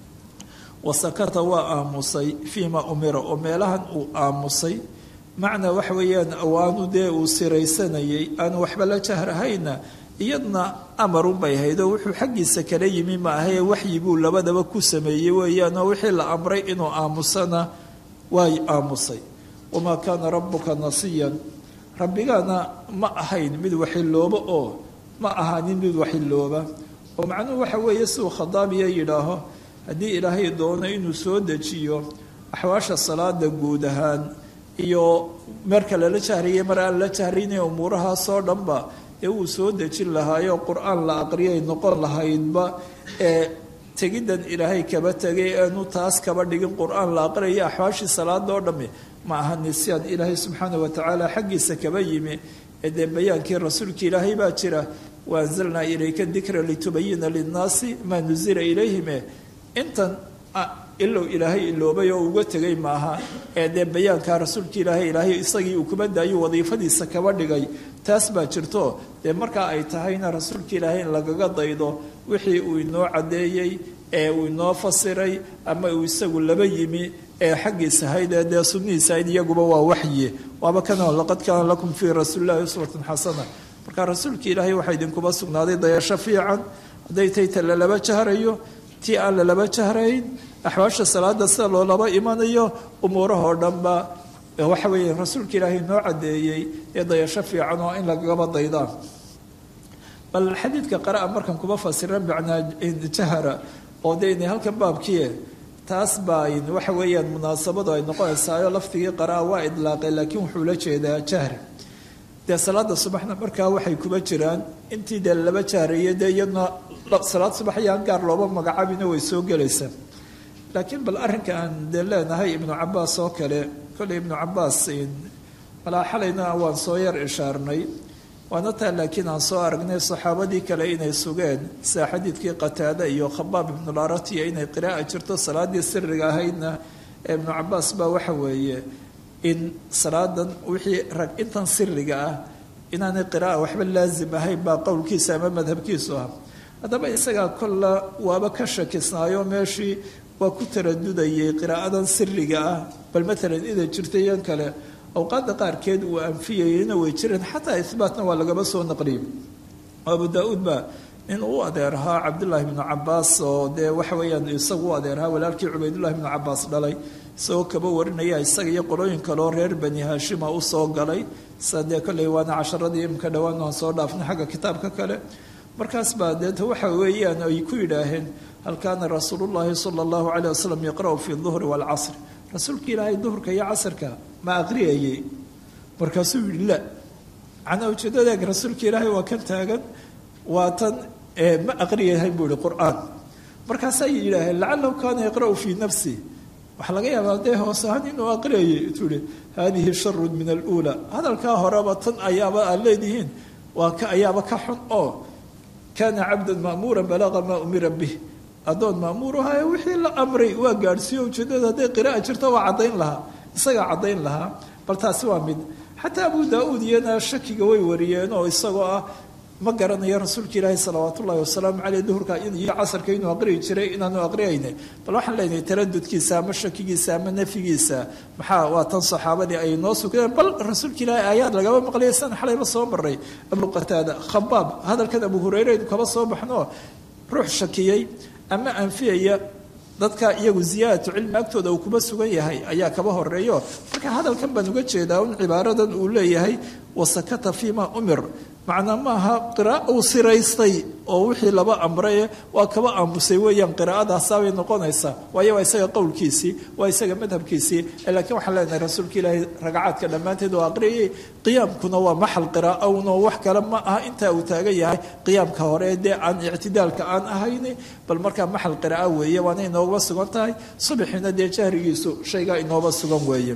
wasakata waa aamusay fiima umira oo meelahan uu aamusay macnaa waxa weeyaan awaanu dee uu siraysanayay aanu waxba la jahrahayna iyadna amarun bay ahayd oo wuxuu xaggiisa kala yimi ma ahae waxyi buu labadaba ku sameeyey weeyaanoo wixii la amray inuu aamusana waay aamusay wamaa kaana rabbuka nasiyan rabbigaana ma ahayn mid waxilooba oo ma ahaanin mid waxilooba oo macnuhu waxa weeye siduu khadaabiya yidhaaho haddii ilaahay doono inuu soo dejiyo axwaasha salaada guud ahaan iyo marka lala jahriyay mar aan la jahrinay umuurahaasoo dhanba ee uu soo dejin lahaayo qur-aan la aqriyay noqon lahaydba ee tegiddan ilaahay kaba tegay aanu taas kaba dhigin qur-aan la aqriyayo axwaashii salaada oo dhamme ma aha nisyaan ilaahay subxaana watacaala xaggiisa kaba yimi ee dee bayaankii rasuulka ilaahay baa jira waanzalnaa ilayka dikra litubayina linnaasi maa nuzila ilayhime intan ilow ilaahay iloobay oo uga tegay maaha ee dee bayaankaa rasuulka ilaahay ilaahay isagii uu kuba daayo wadiifadiisa kaba dhigay taas baa jirto dee markaa ay tahayna rasuulka ilaahay in lagaga daydo wixii uu inoo caddeeyey ee uu inoo fasiray ama uu isagu laba yimi ee xaggiisa hayd ee dee sunnihiisa hayd iyaguba waa waxye waaba kana laqad kaana lakum fii rasuulillahi uswatun xasana marka rasuulka ilaahay waxaa idinkuba sugnaaday dayasho fiican hadday tay ta lalaba jahrayo tii aan lalaba jahrayn axwaasha salaada sida loolaba imanayo umuurahoo dhanba waxa weeye rasuulka ilaahay noo caddeeyey ee dayasho fiican oo in lagaba daydaan bal xadiidka qara'a markan kuma fasiran macnaa jahara oo de inay halkan baabkiie taas baa waxa weeyaan munaasabadu ay noqonaysaayo laftigii qara'a waa idlaaqay laakiin wuxuu la jeedaa jahri dee salaada subaxna markaa waxay kuba jiraan intii dee laba jahreeye dee iyadna salaad subax ayaan gaar looba magacaabina way soo gelaysaa laakiin bal arrinka aan dee leenahay ibnu cabaas oo kale kolley ibnu cabaas malaa xalayna waan soo yar ishaarnay waana taa laakiin aan soo aragnay saxaabadii kale inay sugeen sida xadiidkii qataada iyo khabaab ibnularatiya inay qiraa'a jirto salaadii siriga ahaydna ee ibnu cabaas baa waxa weeye in salaadan wixii rag intan siriga ah inaanay qiraa'a waxba laasim ahayn baa qowlkiisa ama madhabkiisu ah haddaba isagaa kolla waaba ka shakisnaayo meeshii waa ku taradudayay qiraa'adan siriga ah bal maalan ida jirtay yan kale awqaadda qaarkeed uu anfiyayeyna way jireen xataa ihbaatna waa lagaba soo naqliyay abu daa-uud baa in uu adeerahaa cabdullaahi bnu cabaas oo dee waxa weeyaan isagu u adeerahaa walaalkii cubaydullahi bnu cabaas dhalay isagoo kaba warinaya isaga iyo qolooyin kaleo reer bani haashima u soo galay sa dee kolley waana casharadii imka dhowaan aan soo dhaafnay xagga kitaabka kale markaas baa deeta waxa weeyaan ay ku yidhaaheen hal kaana rasuulullaahi sala allahu caleyh wasalam yaqra'u fi duhri waalcasri rasuulka ilaahay duhurka iyo casrka ma aqriyayey markaasuu yihi la macnaa ujeedadeeg rasuulka ilaahay waa kan taagan waa tan ma aqriyahay buu ihi qur-aan markaasay yidhaaheen lacalahu kaana yaqra'u fii nafsi waxaa laga yaabaa dee hoos ahaan inuu aqriyayay intuu ihi haadihi sharun min aluulaa hadalkaa horeba tan ayaaba aad leedihiin waa ka ayaaba ka xun oo kaana cabdan ma'muura balaqa maa umira bih addoon ma'muuruhae wixii la amray waa gaadhsiiyo ujeedada hadday qira'a jirto waa caddayn lahaa isagaa caddayn lahaa bal taasi waa mid xataa abu daa-uud iyana shakiga way wariyeen oo isagoo ah ma garanayo rasuulka ilaahi salawaat ullahi wasalaamu caleyh duhurka iyo casarka inuu aqriyi jiray inaanu aqriyayna bal waxaan leenahay taradudkiisa ama shakigiisa ama nafyigiisa maxaa waa tan saxaabadii ay noo sugeen bal rasuulka ilaahi aayaad lagaba maqlaya san xalayba soo maray abu qataada khabaab hadalkan abu hureyre aynu kaba soo baxno ruux shakiyey ama anfiyaya dadka iyagu ziyaadatu cilmi agtooda uu kuma sugan yahay ayaa kaba horeeyo marka hadalkan baan uga jeedaa un cibaaradan uu leeyahay wasakata fiima umir macnaa maaha qira'a uu siraystay oo wixii laba amraye waa kaba aamusay weeyaan qiraa'adaasaabay noqonaysaa waayo waa isaga qowlkiisii waa isaga madhabkiisii laakiin waxaan leenahay rasuulka ilaahay ragacaadka dhammaanteed oo aqriyayay qiyaamkuna waa maxal qira'a uno wax kale ma aha intaa uu taagan yahay qiyaamka hore dee aan ictidaalka aan ahayni bal markaa maxal qira'a weeye waana inooga sugan tahay subaxiina dee jahrigiisu shaygaa inooba sugan weeye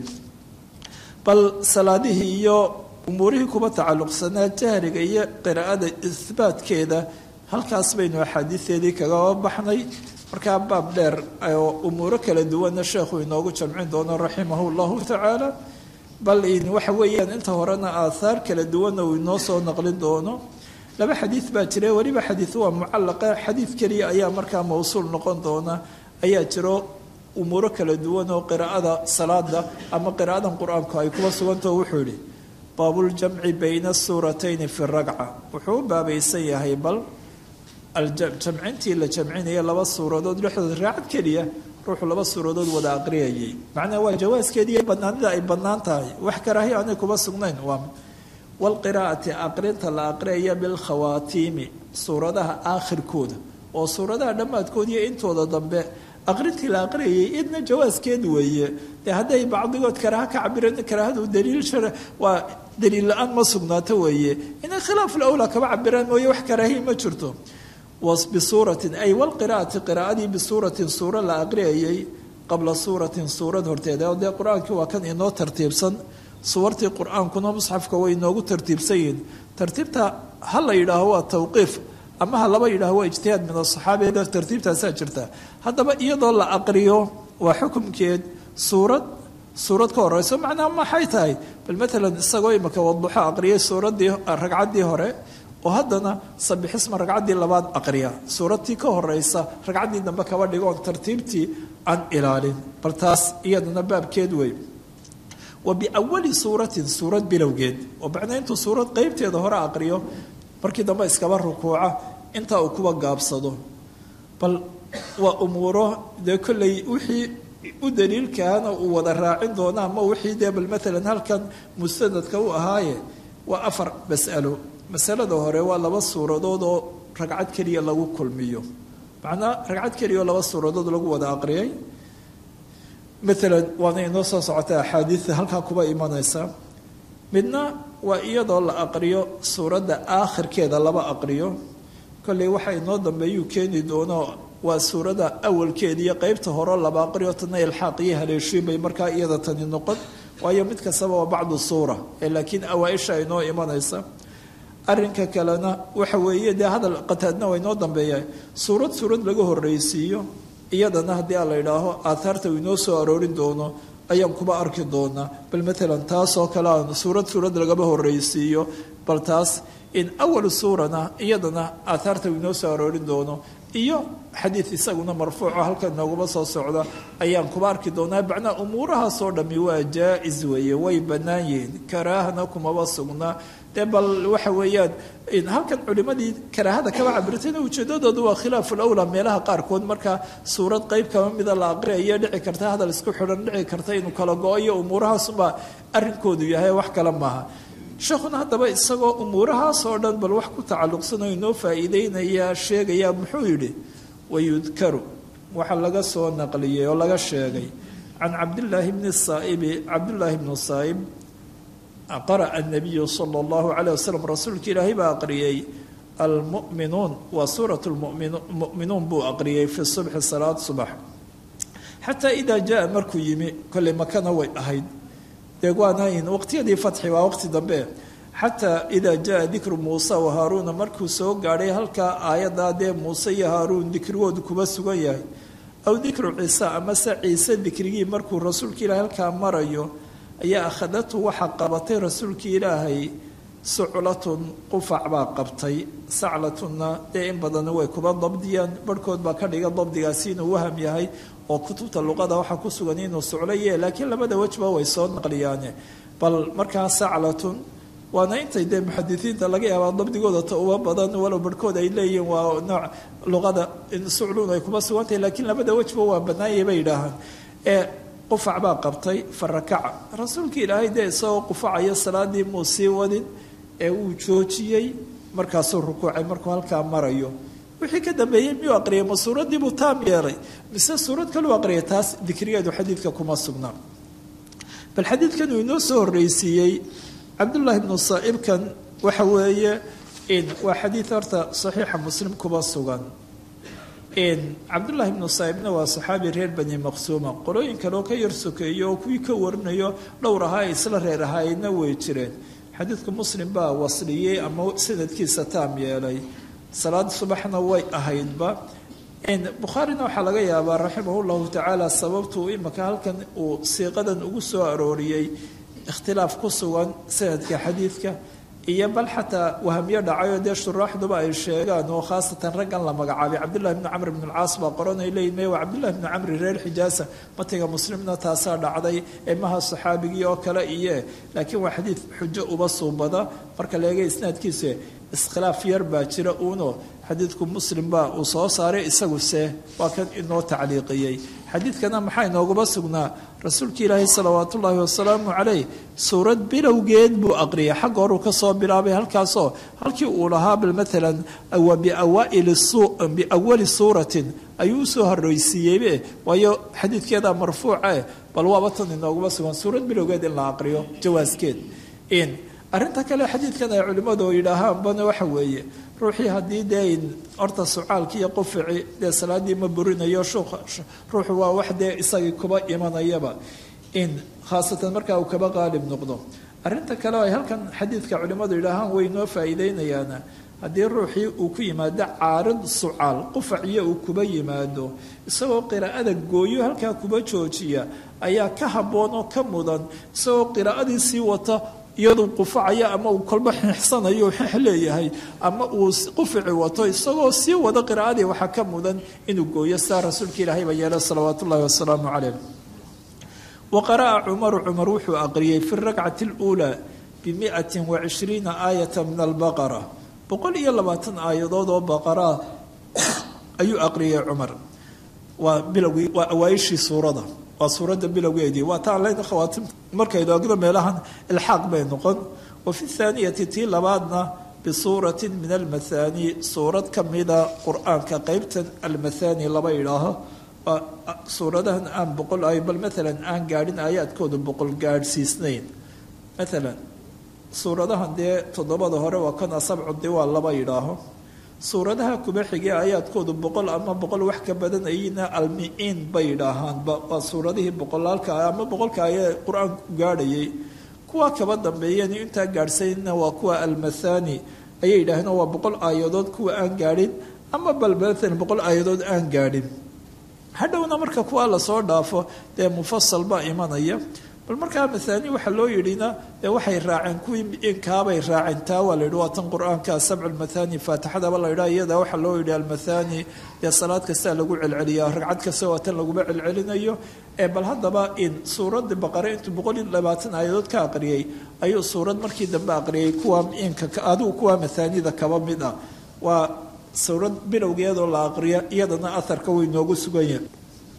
bal salaadihii iyo umuurihii kuba tacalluqsanaa jahriga iyo qiraa'ada ihbaatkeeda halkaas baynu axaadiideedii kagaba baxnay markaa baab dheer oo umuuro kala duwanna sheekhu inoogu jamcin doono raximahu llahu tacaala bal waxa weeyaan inta horena aathaar kala duwanna uu inoo soo naqlin doono laba xadiid baa jira weliba xadiid waa mucallaqa xadiid keliya ayaa markaa mawsuul noqon doona ayaa jiro umuuro kala duwan oo qiraa'ada salaada ama qiraa'adan qur-aanku ay kuba sugantaho wuxuu yihi baabuljamci bayna suuratayni fi ragca wuxuu u baabaysan yahay bal jamcintii la jamcinaya laba suuradood dhexdooda raacad keliya ruuxu laba suuradood wada aqriyayay macnaha waa jawaaskeediiyo banaanida ay bannaan tahay wax karaahi aanay kuba sugnayn waa walqiraa'ati aqrinta la aqriyaya bilkhawaatiimi suuradaha aakhirkooda oo suuradaha dhammaadkood iyo intooda dambe aqrintii la aqriyayay idna jawaaskeed weeye dee hadday bacdigood karaaha ka cabireen karaahadu daliil shar waa daliil la-aan ma sugnaato weeye inay khilaaf lawlaa kaba cabiraan mooye wax karaahiy ma jirto bisuuratin ay walqiraa'ati qiraa'adii bisuuratin suuro la aqriyayay qabla suuratin suurad horteeda oo dee qur-aankii waa kan inoo tartiibsan suwartii qur-aankuna musxafka way inoogu tartiibsan yihiin tartiibta ha la yidhaaho waa tawqiif ama ha laba yidhaaho waa ijtihaad min asaxaabiya tartiibtaasaa jirta haddaba iyadoo la aqriyo waa xukumkeed suurad suurad ka horeyso macnaha maxay tahay bal maalan isagoo imika waduxo aqriyay suuraddii ragcaddii hore oo haddana sabixisma ragcaddii labaad aqriya suuradtii ka horeysa ragcaddii dambe kaba dhigoon tartiibtii aan ilaalin bal taas iyadana baabkeed wey wa biawali suuratin suurad bilowgeed oo macnaa intuu suurad qeybteeda hore aqriyo markii dambe iskaba rukuuca intaa uu kuwa gaabsado bal waa umuuro dee kolley wixii u daliilkaana uu wada raacin doona ama wixii dee bal maalan halkan mustanadka u ahaaye waa afar mas'alo masalada hore waa laba suuradood oo ragcad keliya lagu kulmiyo macnaa ragcad keliya oo laba suuradood lagu wada aqriyay maalan waana inoo soo socota axaadiida halkaa kuba imanaysa midna waa iyadoo la aqriyo suuradda aakhirkeeda laba aqriyo kolley waxa inoo dambeeyuu keeni doono waa suuradda awalkeeda iyo qeybta hore laba aqriyo tana ilxaaq iyo haleeshiin bay markaa iyada tani noqon waayo mid kastaba waa bacdu suura ee laakiin awaa-isha inoo imanaysa arrinka kalena waxa weeye dee hadal qataadna waa inoo dambeeya suurad suurad laga horreysiiyo iyadana haddii a la idhaaho aathaarta uu inoo soo aroorin doono ayaan kuba arki doonaa bal maalan taasoo kale aan suurad suurad lagaba horreysiiyo bal taas in awal suurana iyadana aathaarta uu inoo soo aroorin doono iyo xadiid isaguna marfuuco halkan nooguma soo socda ayaan kuba arki doonaa macnaa umuurahaasoo dhami waa jaa-is weeye way bannaan yihiin karaahana kumaba sugnaa dee bal waxa weeyaan halkan culimadii karaahada kaba cabirtayna ujeedadoodu waa khilaafu lawlaa meelaha qaarkood markaa suurad qeyb kaba mida la aqriayo dhici karta hadal isku xidhan dhici karta inuu kala go-ayo umuurahaasubaa arrinkoodu yahay wax kale maaha sheekhuna haddaba isagoo umuurahaasoo dhan bal wax ku tacalluqsanoo inoo faa'iideynaya sheegaya muxuu yidhi wayudkaru waxaa laga soo naqliyey oo laga sheegay can cabdillaahi bni saaibi cabdullaahi bnu saa'ib qara'a anabiyu sala allahu calayh wasalam rasuulka ilaahay baa aqriyey almu'minuun waa suurat lmu'minuun buu aqriyey fi subxi salaad subax xataa idaa jaa markuu yimi kolley makana way ahayd dee waanayn waqtiyadii fatxi waa waqti dambe xataa idaa jaa dikru muusa wa haaruuna markuu soo gaadhay halkaa aayaddaa dee muuse iyo haaruun dikrigoodu kuba sugan yahay aw dikru ciise amase ciise dikrigii markuu rasuulka ilaahay halkaa marayo ayaa akhadatu waxaa qabatay rasuulkii ilaahay suclatun qufac baa qabtay saclatunna dee in badan way kuba dabdiyaan barhkood baa ka dhiga dabdigaasi inuu waham yahay oo kutubta luqada waxaa ku sugan inuu suclaye laakiin labada wejba way soo naqliyaane bal markaa saclatun waana intay dee muxadisiinta laga yaabaa dabdigooda ta uba badan walow barhkood ay leeyihiin waa nooc luqada sucluun ay kuba sugantahay laakiin labada wejba waa banaanyay bay yidhaahaan ee qufac baa qabtay fa rakaca rasuulka ilaahay dee isagoo qufacaya salaadii muu sii wadin ee uu joojiyey markaasuu rukuucay markuu halkaa marayo wixii ka dambeeyey miyuu aqriyay ma suuradii buu taam yeelay mise suurad kaluu aqriyay taas dikrigeedu xadiidka kuma sugnaa bal xadiidkan uu inoo soo horreysiiyey cabdullaahi bnu saa'ibkan waxa weeye waa xadiid horta saxiixa muslim kuba sugan cabdullaahi bnu saa'ibna waa saxaabi reer bani maqsuuma qolooyin kale oo ka yar sokeeyo oo kuwii ka warinayo dhowr ahaa ay isla reer ahaayeenna way jireen xadiidka muslim baa wasliyey ama sanadkiisa taam yeelay salaad subaxna way ahaydba bukhaarina waxaa laga yaabaa raximah llahu tacaala sababtuu imika halkan uu siiqadan ugu soo arooriyey ikhtilaaf ku sugan sanadka xadiidka iyo bal xataa wahamyo dhacayoo dee shuraaxduba ay sheegaan oo khaasatan raggan la magacaabay cabdullahi bni camr bn alcaas baa qoranay leeyihin me waa cabdullahi bni camri reer xijaasa matiga muslimna taasaa dhacday emaha saxaabigii oo kale iye laakiin waa xadiid xujo uba suubada marka la eega isnaadkiisa iskhilaaf yar baa jira uuno xadiidku muslim baa uu soo saaray isaguse waa kan inoo tacliiqiyey xadiidkana maxaa inooguma sugnaa rasuulka ilaahi salawaatu ullaahi wasalaamu calayh suurad bilowgeed buu aqriyay xagga horuu ka soo bilaabay halkaasoo halkii uu lahaa bal maalan biawali suuratin ayuu usoo horreysiiyeybe waayo xadiidkeeda marfuuce bal waaba tan inooguma sugan suurad bilowgeed in la aqriyo jawaaskeed arrinta kale xadiidkan ay culimmadu yidhaahaanbana waxa weeye ruuxii haddii dee horta sucaalki iyo qufici dee salaadii ma burinayo ruuxu waa wax dee isagii kuba imanayaba in khaasatan markaa uu kaba qaalib noqdo arrinta kale ay halkan xadiidka culimmadu yidhaahaan way noo faa'iideynayaana haddii ruuxii uu ku yimaado caarid sucaal qufaciyo uu kuba yimaado isagoo qiraa'ada gooyo halkaa kuba joojiya ayaa ka habboon oo ka mudan isagoo qiraa'adii sii wata iyaduu qufacaya ama uu kolba xixsanayo xix leeyahay ama uu qufici wato isagoo sii wada qiraa'adii waxaa ka mudan inuu gooyo saa rasuulka ilaahay baa yeela salawaat ullahi wasalaamu calayh wa qara'a cumaru cumar wuxuu aqriyey fi rakcati اluulaa bimiati wacishriina aayata min albaqara boqol iyo labaatan aayadood oo baqaraa ayuu aqriyey cumar waa bilowgii waa awaaishii suurada waa suuradda bilowgeedii waa taan leyna khawaatim markaynu agno meelahan ilxaaq bay noqon wa fi thaaniyati tii labaadna bisuuratin min almathani suurad ka mida qur-aanka qeybtan almathani laba idhaaho waa suuradahan aan boqol ay bal maalan aan gaadhin aayaadkooda boqol gaadhsiisnayn maalan suuradahan dee toddobada hore waa kan asabcu diwaal laba idhaaho suuradaha kuba xigee aayaadkoodu boqol ama boqol wax ka badan ayina almi-iin bay idhaahaanba waa suuradihii boqolaalka ama boqolka ayee qur-aanku gaadhayay kuwa kaba dambeeyeen intaa gaadhsayna waa kuwa almathani ayay yidhaaheen waa boqol aayadood kuwa aan gaadhin ama bal maalan boqol aayadood aan gaadhin hadhowna marka kuwa lasoo dhaafo dee mufasal baa imanaya bal markaa mahaani waxaa loo yidhina dee waxay raaceen kuwii inkaabay raaceen taa waa la yidhi waa tan qur-aanka sabcu lmathani faatixadaba la yidhaha iyada waxaa loo yidhi almathani dee salaad kastaa lagu celceliya ragcad kasta waa tan laguma celcelinayo ee bal haddaba in suuradda baqare intuu boqol iyo labaatan aayadood ka aqriyey ayuu suurad markii dambe aqriyay kuwa inka adigu kuwa mathaanida kaba mid ah waa suurad bilowgeedoo la aqriyo iyadana aharka way noogu sugan yahay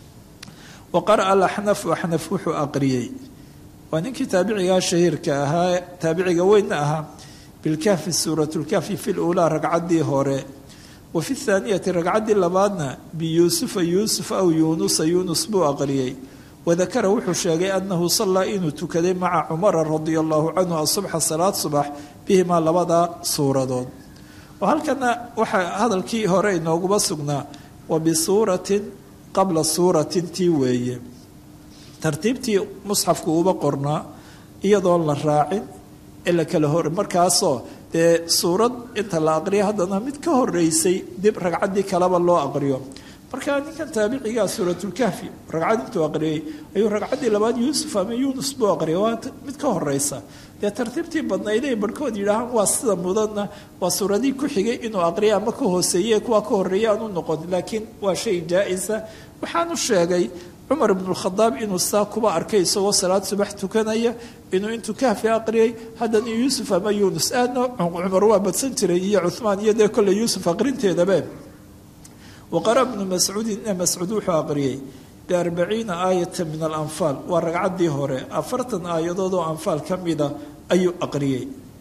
wa qara'a alaxnafu axnaf wuxuu aqriyey waa ninkii taabicigaa shahiirka ahaa taabiciga weynna ahaa bilkahfi suuratulkahfi fi luulaa ragcaddii hore wa fi thaaniyati ragcaddii labaadna biyuusufa yuusuf aw yuunusa yuunus buu aqriyey wadakara wuxuu sheegay annahu sallaa inuu tukaday maca cumara radia allahu canhu asubxa salaad subax bihimaa labada suuradood oo halkana waxaa hadalkii hore inooguma sugnaa wa bisuuratin qabla suuratin tii weeye tartiibtii musxafku uba qornaa iyadoon la raacin ee la kala hor markaasoo dee suurad inta la aqriyo haddana mid ka horeysay dib ragcaddii kaleba loo aqriyo markaa ninkan taabicigaa suuratulkahfi ragcad intuu aqriyey ayuu ragcaddii labaad yuusuf ama yuunus buu aqriyay waa mid ka horeysa dee tartiibtii badnayday barhkood yidhaahaan waa sida mudanna waa suuradii ku xigay inuu aqriya ama ka hooseeye kuwa ka horeeya aanu noqon laakiin waa shay jaa-isa waxaanu sheegay cumar ibnukhadaab inuu saa kuba arkay isagoo salaad subax tukanaya inuu intuu kahfi aqriyay haddana yuusuf ama yuunus aadna cumar waa badsan jiray iyo cuhmaan iyo dee kolley yuusuf aqrinteedabe waqara bnu mascuudin ina mascuud wuxuu aqriyey biarbaciina aayata min alanfaal waa ragcaddii hore afartan aayadood oo anfaal ka mida ayuu aqriyey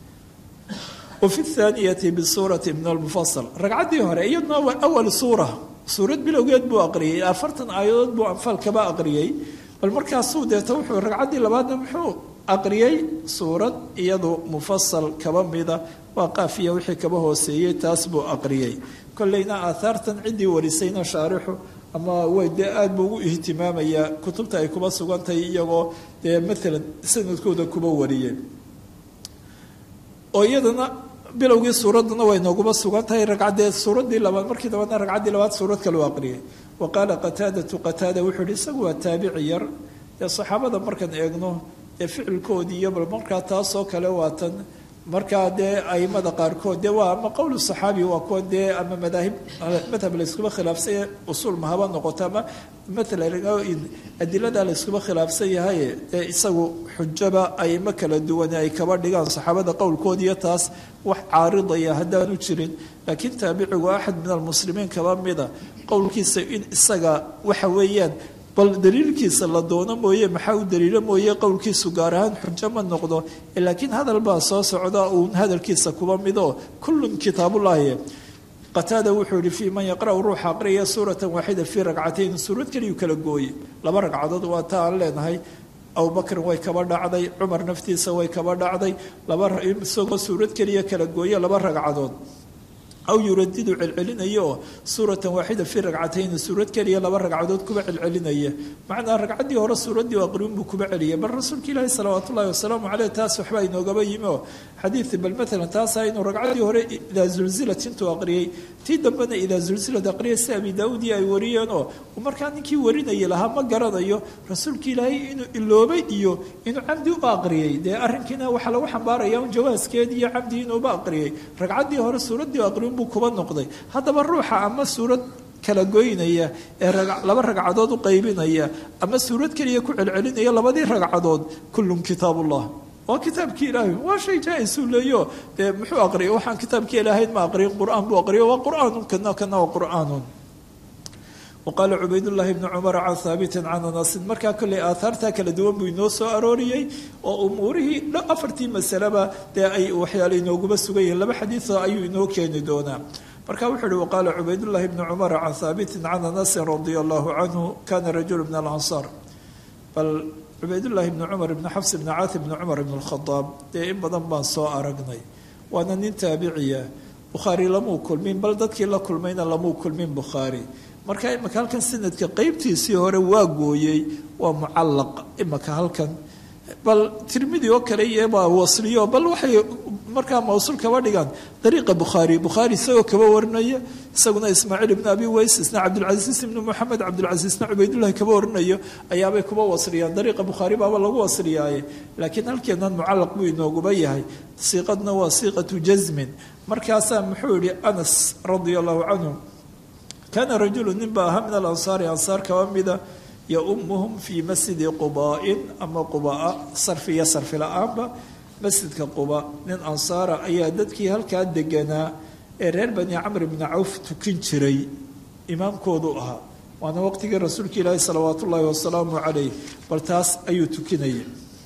wa fi thaaniyati bisuurati min almufasal ragcaddii hore iyaduna waa awal suura suurad bilowgeed buu aqriyey afartan aayadood buu anfaal kaba aqriyey bal markaasuu deeta wuxuu ragcaddii labaadna muxuu aqriyey suurad iyadu mufasal kaba mida waa qaafiya wixii kaba hooseeyey taas buu aqriyey kolleyna aahaartan ciddii warisayna shaarixu ama way dee aada buu ugu ihtimaamayaa kutubta ay kuba sugantahay iyagoo dee maalan sanadkooda kuba wariyeen oo iyadana bilowgii suuradduna way nooguma sugan tahay ragcaddee suuraddii labaad markii dabaadna ragcaddii labaad suurad kaleu aqriyay wa qaala qataadatu qataada wuxuu yihi isagu waa taabici yar dee saxaabada markaan eegno dee ficilkoodii iyo bal markaa taasoo kale waatan markaa dee aimada qaarkood dee waa ama qowl saxaabi waa kuwa dee ama madaahib madhab layskuba khilaafsanya usuul mahaba noqoto ama maalan adilada layskuba khilaafsan yahay dee isagu xujaba aimo kala duwan ay kaba dhigaan saxaabada qowlkoodiiyo taas wax caaridaya haddaanu jirin laakiin taabicigu axad min almuslimiin kaba mida qowlkiisa in isaga waxa weeyaan bal daliilkiisa la doono mooye maxaa u daliilo mooye qowlkiisu gaar ahaan xujo ma noqdo laakiin hadal baa soo socda uun hadalkiisa kuba mido kullun kitaabullaahi qataada wuxuu yihi fii man yaqra'u ruuxa aqriyaya suuratan waaxida fii ragcatayn suurad keliyuu kala gooye laba ragcadood waa ta aan leenahay abubakrin way kaba dhacday cumar naftiisa way kaba dhacday laba isagoo suurad keliya kala gooye laba ragcadood aw yuradidu celcelinaya oo suuratan waaxida fii ragcatayni suurad keliya laba ragcadood kuba celcelinaya macnaa ragcaddii hore suuraddii aqriun buu kuba celiyay bal rasuulka ilaahi salawaat ullahi wasalaamu caleyh taas waxbaa inoogaba yimi oo xadiid bal maalan taasa inuu ragcaddii hore idaa zulzilat intuu aqriyey tii dambena idaa zulzilat aqriyay si abi daawuudii ay wariyeen oo markaa ninkii warinayay lahaa ma garanayo rasuulka ilaahay inuu iloobay iyo inuu camdi u aqriyey dee arrinkiina waxaa lagu xambaaraya un jawaaskeed iyo camdi inuuba aqriyey ragcaddii hore suuraddii aqriun buu kuba noqday haddaba ruuxa ama suurad kala goynaya ee laba ragcadood u qaybinaya ama suurad keliya ku celcelinaya labadii ragcadood kullun kitaabullah waa kitaabkii ilaahay waa shay jaa-isuu leeyo dee muxuu aqriyay waxaan kitaabkii ilaahayn ma aqriyin qur-aan buu aqriyo waa qur-aanun kana kana waa qur-aanun waqaala cubaydullaahi bni cumar can haabitin can anasin markaa kolley aaaartaa kala duwan buu inoo soo arooriyey oo umuurihii afartii masaleba dee ay waxyaale inooguma sugan yihiin laba xadiido ayuu inoo keeni doonaa marka wuxuu uhi waqaala cubaydullaahi bni cumar can haabitin can anasin radia allahu canhu kana rajulu min alansaar bal cubaydullaahi bni cumar ibni xafs ibni caati bni cumar ibn alkhadaab dee in badan baan soo aragnay waana nin taabiciya bukhaari lamuu kulmin bal dadkii la kulmayna lamuu kulmin bukhaari marka imaka halkan sanadka qeybtiisii hore waa gooyey waa mucallaq imaka halkan bal tirmidi oo kale iyo baa wasliyo bal waxay markaa mawsuul kaba dhigaan dariiqa bukhaari bukhaari isagoo kaba warinaya isaguna ismaaciil ibnu abi ways isna cabdulcasiis ibnu moxamed cabdulcasiisna cubaydullahi kaba warinayo ayaabay kuba wasriyaan dariiqa bukhaari baaba lagu wasriyaaye laakiin halkeennan mucallaq buu inooguba yahay siiqadna waa siiqatu jasmin markaasaa muxuu yihi anas radia allahu canhu kaana rajulu nin baa ahaa min alansaari ansaar kaba mida yaumuhum fii masjidi qubaain ama qubaa sarfi iyo sarfi la-aanba masjidka quba nin ansaara ayaa dadkii halkaa deganaa ee reer bani camr bni cawf tukin jiray imaamkoodu ahaa waana waqtigii rasuulka ilaahi salawaat ullaahi wasalaamu calayh bal taas ayuu tukinayay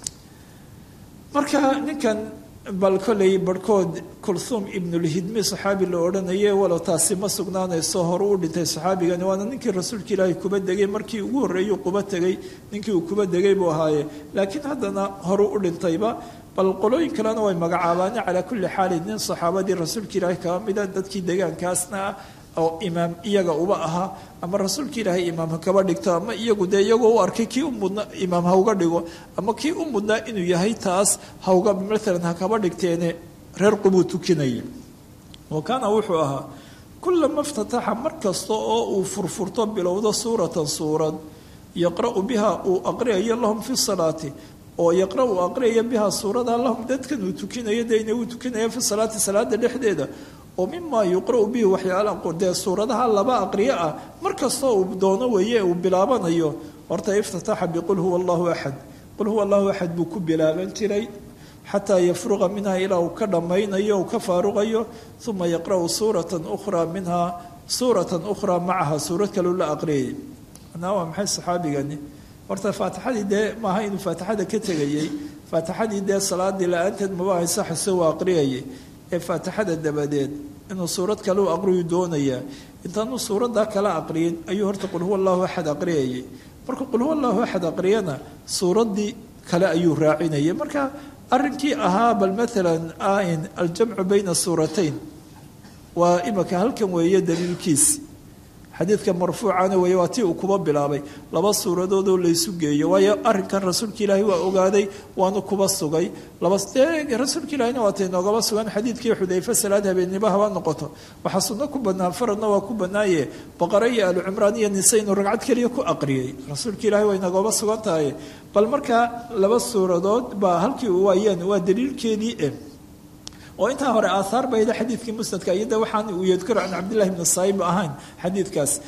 marka ninkan bal kollay barhkood kulhuum ibnulhidmi saxaabi la odhanaye walow taasi ma sugnaanayso hore u dhintay saxaabigani waana ninkii rasuulka ilaahay kuba degay markii ugu horreeyuu quba tegay ninkii uu kuba degay buu ahaaye laakiin haddana horu u dhintayba bal qolooyin kalena way magacaabaane calaa kulli xaalin nin saxaabadii rasuulka ilaahay kaba mida dadkii degaankaasna ah oo imaam iyaga uba ahaa ama rasuulka ilaahay imaam ha kaba dhigto ama iyagu dee iyagoo u arkay kii u mudna imaam ha uga dhigo ama kii u mudnaa inuu yahay taas hauga maalan ha kaba dhigteene reer qubuu tukinaya wa kaana wuxuu ahaa kulama iftataxa mar kasta oo uu furfurto bilowdo suuratan suurad yaqra'u biha uu aqriyayo lahum fi salaati oo yaqra uu aqriyaya biha suurada lahum dadkan uu tukinayo dayna uu tukinaya fi salaati salaada dhexdeeda oo mimaa yuqra'u bihi waxyaala dee suuradaha laba aqriyo ah mar kastoo uu doono weeye uu bilaabanayo horta iftataxa biqul huwa allahu axad qul huwa allahu axad buu ku bilaaban jiray xataa yafruqa minha ilaa uu ka dhammaynayo uu ka faaruqayo uma yaqra'u suuratan ukhraa minha suuratan ukhraa macaha suurad kaleu la aqriyayay manaa waa maxay saxaabigani horta faatixadii dee maaha inuu faatixada ka tegayey faatixadii dee salaadii la-aanteed maba haysaxase waa aqriyayay ee faatixada dabadeed inuu suurad kale u aqriyu doonayaa intaanu suuraddaa kala aqriyin ayuu horta qul huwa allahu axad aqriyayay markuu qul huwa allahu axad aqriyana suuraddii kale ayuu raacinayay marka arrinkii ahaa bal maalan ain aljamcu bayna suuratayn waa imika halkan weeye daliilkiisi xadiidka marfuucana weeye waa tii uu kuba bilaabay laba suuradoodoo laysu geeyo waayo arrinkan rasuulka ilaahi waa ogaaday waanu kuba sugay laba dee rasuulka ilaahina waatay noogaba sugan xadiidkii xudayfe salaad habeennimo haba noqoto waxaa sunno ku bannaan faradna waa ku bannaaye boqore iyo alu cimraan iyo nise inuu ragcad keliya ku aqriyay rasuulka ilaahi way noogaba sugan tahay bal markaa laba suuradood baa halkii u waayeen waa daliilkeedii e oo intaa hore aaaar bayda xadiidkii musnadka iyada waxaan uu yadkuru can cabdillahi bni saayib ahayn xadiidkaas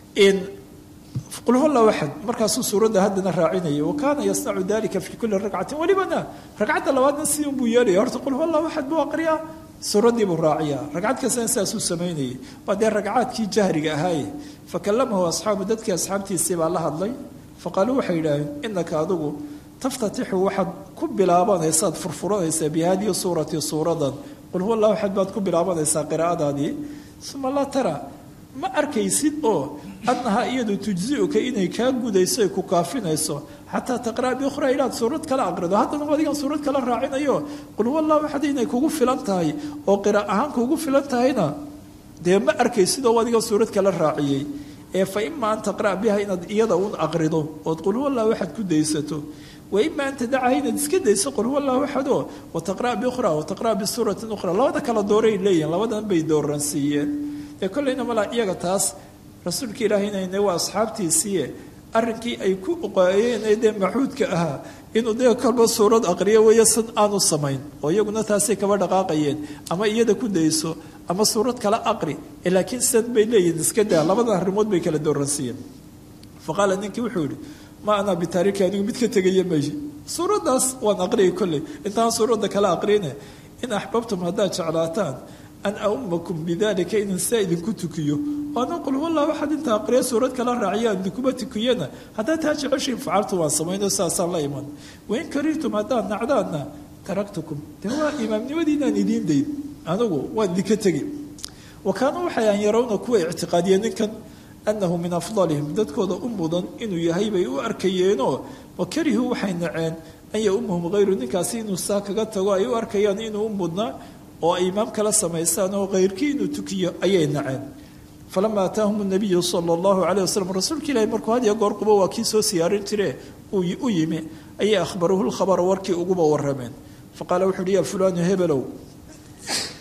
qul huwa allahu axad markaasuu suuradda haddana raacinaya wa kaana yasnacu dalika fi kuli ragcatin welibana ragcadda labaadna sidii unbuu yeelaya horta qul huwa allahu axad buu aqriyaa suuraddii buu raaciyaa ragcad kastana sidaasuu samaynayay waa dee ragcaadkii jahriga ahaaye fakalamahu asxaabu dadkii asxaabtiisii baa la hadlay faqaaluu waxay yidhaaheen inaka adigu taftatixu waxaad ku bilaabanaysaad furfuranaysaa bihadihi suurati suuradan qul huwa allahu axad baad ku bilaabanaysaa qiraa'adaadii uma laa tara ma arkaysid oo annahaa iyadu tujziuka inay kaa gudayso ay ku kaafinayso xataa taqra'a biukhraa ilaad suurad kala aqrido haddana adigan suurad kala raacinayo qul huwa allahu axad inay kugu filan tahay oo qira' ahaan kugu filan tahayna dee ma arkaysid oo adigan suurad kala raaciyey ee fa ima an taqra'a biha inaad iyada un aqrido ood qul huwa allahu axad ku daysato waima an tadacaha inaad iska dayso qul huwa allahu axado wataqra' biukhraa wataqra' bisuuratin ukhra labada kala dooray leeyihin labadan bay dooransiiyeen dee kollayna malaa iyaga taas rasuulka ilaahayna waa asxaabtiisiiye arrinkii ay ku oqaayeen ee dee maxuudka ahaa inuu dee kolba suurad aqriyo weeyo sid aanu samayn oo iyaguna taasay kaba dhaqaaqayeen ama iyada ku dayso ama suurad kala aqri laakiin sidan bay leeyihin iska daa labadan arrimood bay kala dooransiiyeen faqaala ninkii wuxuu yihi ma anaa bitaariki anigu mid ka tegaya meeshi suuraddaas waan aqriyay kolley intaan suuradda kala aqrine in axbabtum haddaad jeclaataan an aumakum bidalika inan sidaa idinku tukiyo waana qul wallah waxaad inta aqriya suurad kala raaciyaan idinkuma tukiyana haddaad taa jeceshiin facaltu waan samayno sidaasaan la iman wain karihtum haddaad nacdaadna taraktukum dee waa imaamnimadiinaan idiin dayn anigu waan idinka tegi wa kaanuu waxay aan yarawna kuwa ictiqaadiyeen ninkan annahu min afdalihim dadkooda u mudan inuu yahay bay u arkayeenoo wa karihuu waxay naceen an yaumahum hayru ninkaasi inuu saa kaga tago ay u arkayaan inuu u mudnaa oo ay imaam kala samaystaan oo khayrkii inuu tukiyo ayay naceen falama ataahum nabiyu sala allahu calayh wasalam rasuulka ilahi markuu had iyo goor qubo waa kii soo siyaarin jire u yimi ayay akhbaruuhu lkhabara warkii uguba warameen faqaala wuxu uhi ya fulaanu hebelow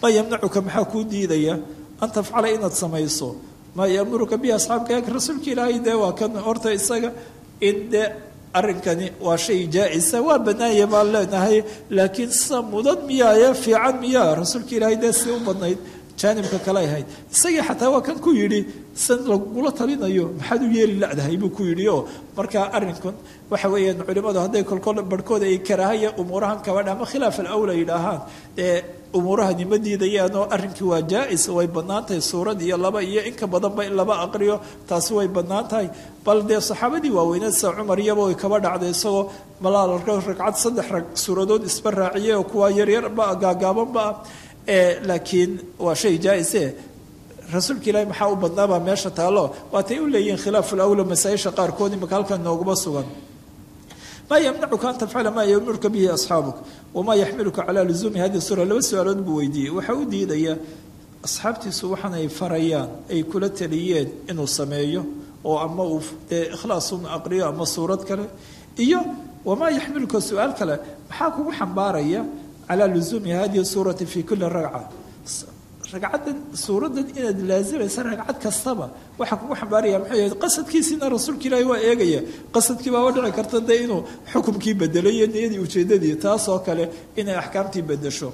maa yamnacuka maxaa kuu diidaya an tafcala inaad samayso maa yamuruka bihi asxaabka rasuulka ilaahay dee waa kan horta isaga in dee arrinkani waa shay jaa-isa waa banaanya baan leenahay laakiin sida mudan miyaaya fiican miyaa rasuulka ilaahay dee si u badnayd jaanibka kale ahayd isagii xataa waa kan ku yidhi san lagula talinayo maxaad u yeeli ladahay buu ku yidhi oo markaa arrinkan waxa weeyaan culimmadu hadday kolkol barhkooda ay karaahaya umuurahan kabadha ama khilaaf alawla yidhaahaan dee umuurahani ma diidayaan oo arrinkii waa jaa-is way bannaan tahay suurad iyo laba iyo inka badanba in laba aqriyo taasi way bannaan tahay bal dee saxaabadii waaweyneed sida cumar iyaba way kaba dhacday isagoo malaal ragcad saddex rag suuradood isba raaciyay oo kuwaa yaryarba gaagaabanba ah laakiin waa shay jaa-ise rasuulka ilaahi maxaa u badnaabaa meesha taallo waatay u leeyihiin khilaafu lawla masaa-isha qaarkood imaka halkan nooguma sugan maa yamnacuka an tafcala maa yamuruka bihi asxaabuk wamaa yaxmiluka calaa luzuumi hadi suura laba su-aalood buu weydiiyey waxaa u diidaya asxaabtiisu waxaan ay farayaan ay kula taliyeen inuu sameeyo oo ama uu dee ikhlaasun aqriyo ama suurad kale iyo wamaa yaxmiluka su-aal kale maxaa kugu xambaaraya calaa luzuumi hadihi suurati fi kuli ragca ragcaddan suuraddan inaad laazimaysa ragcad kastaba waxaa kugu xambaaraya muxuu yahay qasadkiisiina rasuulka ilaahi waa eegaya qasadkii baaba dhici karta dee inuu xukumkii bedelo iyo niyadii ujeedadii taasoo kale inay axkaamtii bedesho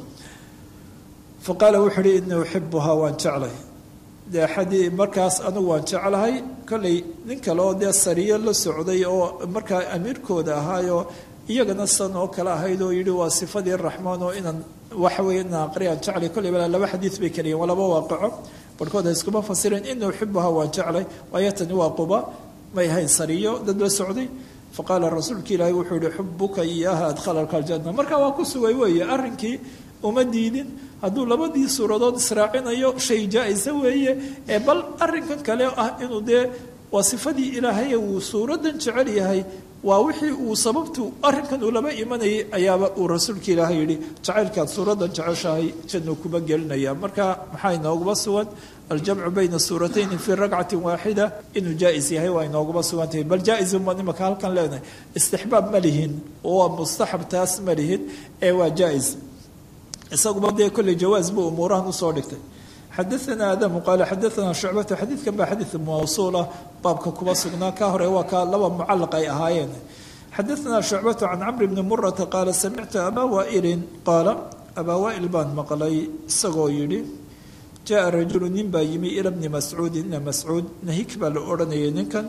fa qaala wuxuu uhi inii uxibuhaa waan jeclay dee xadii markaas anigu waan jeclahay kollay nin kale oo dee sariyo la socday oo markaa amiirkooda ahaayoo iyagana san oo kale ahayd oo yidhi waa sifadii raxmaan oo inaan waxa weeye inaan aqriyaan jeclay kollay bala laba xadiid bay keliyiin waa laba waaqaco barhkood ha iskuma fasireen inii uxibuhaa waan jeclay waayo tani waa quba may ahayn sariyo dad la socday faqaala rasuulka ilaahi wuxuu yihi xubuka iyaaha adkhalalka aljanna markaa waa ku sugay weeye arrinkii uma diidin hadduu labadii suuradood israacinayo shay jaa-isa weeye ee bal arrinkan kale ah inuu dee waa sifadii ilaahay uu suuraddan jecel yahay waa wixii uu sababtu arrinkan uu laba imanayay ayaaba uu rasuulka ilaahay yidhi jacaylkaad suuraddan jeceshahay jannu kuba gelinaya marka maxaa inooguma sugan aljamcu bayna suuratayni fii ragcatin waaxida inuu jaa-is yahay waa inooguma sugan tahay bal jaa-isun baan imaka halkan leenahay istixbaab ma lihin waa mustaxab taas ma lihin ee waa jaa-is isaguba dee kolley jawaas buu umuurahan usoo dhigtay xadaana aadamu qaala xadaana shucbatu xadiidkan baa xadiid mawsuulah baabka kuba sugnaa ka hore waa ka laba mucalaq ay ahaayeen xadaana shucbatu can camri bni murata qaala samictu abaa waailin qaala abaa waail baan maqlay isagoo yidhi jaa rajulu nin baa yimi ila bni mascuudin ina mascuud nahik baa la odhanayay ninkan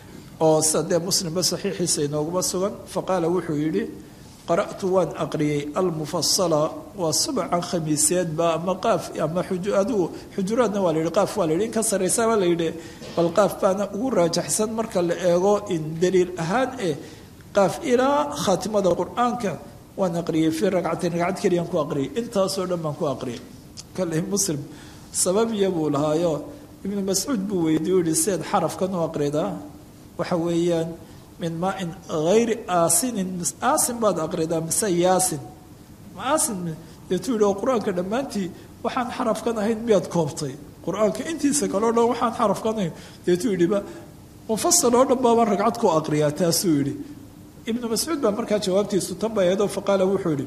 oo sida dee muslimba saxiixiisa inooguma sugan faqaala wuxuu yidhi qara'tu waan aqriyey almufasala waa subcan khamiiseedba ama qaaf ama adigu xujuraadna waa la yidhi qaaf waa la yidhi in ka sarraysaba la yidhi bal qaaf baana ugu raajaxsan marka la eego in daliil ahaan eh qaaf ilaa khaatimada qur-aanka waan aqriyey fii ragcatin ragcad keliyaan ku aqriyay intaasoo dhan baan ku aqriyay kale muslim sababiya buu lahaayo ibnu mascuud buu weydiye u yihi seed xarafkan u aqridaa waxa weeyaan min maain hayri aasinin aasin baad aqridaa mise yaasin aasin deetuu yidhi oo qur-aanka dhammaantii waxaan xarafkan ahayn miyaad koobtay qur-aanka intiisa kaleo dhan waxaan xarafkan ahayn deetuu yidhiba mufasal oo dhan baabaan ragcad ku aqriyaa taasuu yidhi ibnu mascuud baa markaa jawaabtiisu tan bay ahaydoo faqaala wuxuu yidhi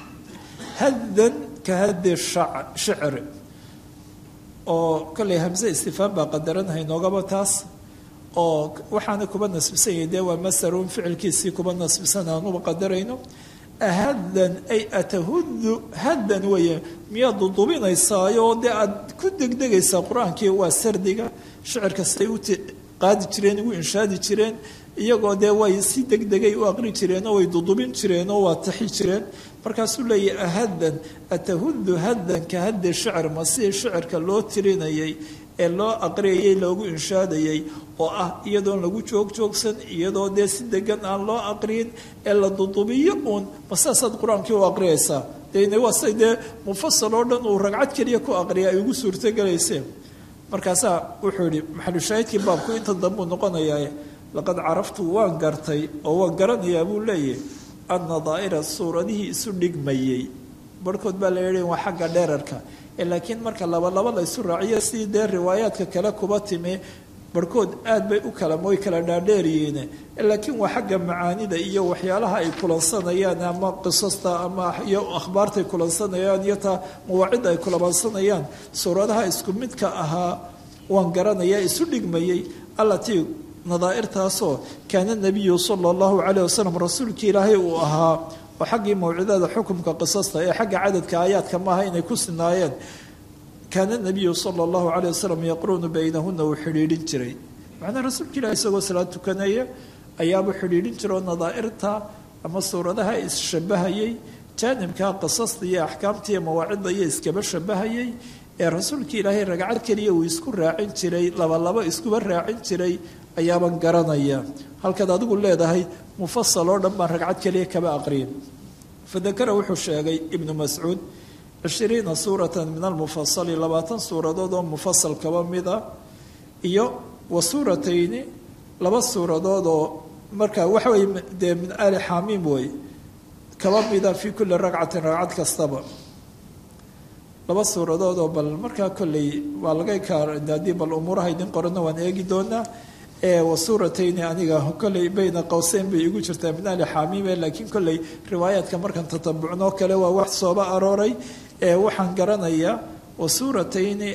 haddan ka haddi shicri oo kolley hamse istifaam baa qadaranahay noogaba taas oo waxaana kuba nasbisan yahay dee waa masarun ficilkiisii kuba nasbisan aanuba qadarayno haddan ay atahudu haddan weeye miyaad dudubinaysaayo dee aad ku degdegaysaa qur-aankii waa sardiga shicir kastay u qaadi jireen ugu inshaadi jireen iyagoo dee way si degdegay u aqri jireenoo way dudubin jireenoo waa taxi jireen markaasuu leeyahy ahaddan atahudu haddan ka haddi shicir ma sidii shicirka loo tirinayay ee loo aqriyayay loogu inshaadayay oo ah iyadoon lagu joog joogsan iyadoo dee si degan aan loo aqriyin ee la dudubiyo uun ma saasaad qur-aankii u aqriyaysaa dene waa say dee mufasal oo dhan uu ragcad keliya ku aqriya ay ugu suurtogelayseen markaasaa wuxuu yihi maxalushaahidkii baabku inta dambuu noqonayaa laqad caraftu waan gartay oo waan garanayaa buu leeyahy anna daa'ira suuradihii isu dhigmayey barhkood baa la yihi waa xagga dheerarka laakiin marka laba laba la ysu raaciyo sidii dee riwaayaadka kale kuba timi barhkood aad bay u kala way kala dhaadheeryihiin laakiin waa xagga macaanida iyo waxyaalaha ay kulansanayaan ama qisasta ama iyo akhbaartay kulansanayaan iyo taa mawaacidda ay kulansanayaan suuradaha isku midka ahaa waan garanaya isu dhigmayey allatii nadaa'irtaasoo kaana nabiyu sala allahu calayh wasalam rasuulkii ilaahay uu ahaa oo xaggii mawcidada xukumka qisasta ee xagga cadadka aayaadka maaha inay ku sinaayeen kaana nabiyu sala allahu calayh wasalam yaqruunu baynahuna uu xidhiidhin jiray macnaa rasuulka ilahi isagoo salaad tukanaya ayaabuu xidhiidhin jira oo nadaa'irta ama suuradaha isshabahayey jaanibka qisasta iyo axkaamta iyo mawaacidda iyo iskaba shabahayay ee rasuulka ilaahay ragcad keliya uu isku raacin jiray labalabo iskuba raacin jiray ayaaban garanaya halkaad adigu leedahay mufasal oo dhan baan ragcad keliya kaba aqriyin fadakara wuxuu sheegay ibnu mascuud cishiriina suuratan min almufasali labaatan suuradood oo mufasal kaba mida iyo wa suuratayni laba suuradood oo markaa waxa weye dee min ali xamiim wey kaba mida fii kulli ragcatin ragcad kastaba laba suuradood oo bal markaa kolley waa laga haddii bal umuuraha idin qorana waan eegi doonaa wa suuratayni aniga kolley bayna qowseyn bay igu jirtaa min ali xamiime laakiin kolley riwaayaadka markaan tatabucnoo kale waa wax sooba arooray waxaan garanayaa wa suuratayni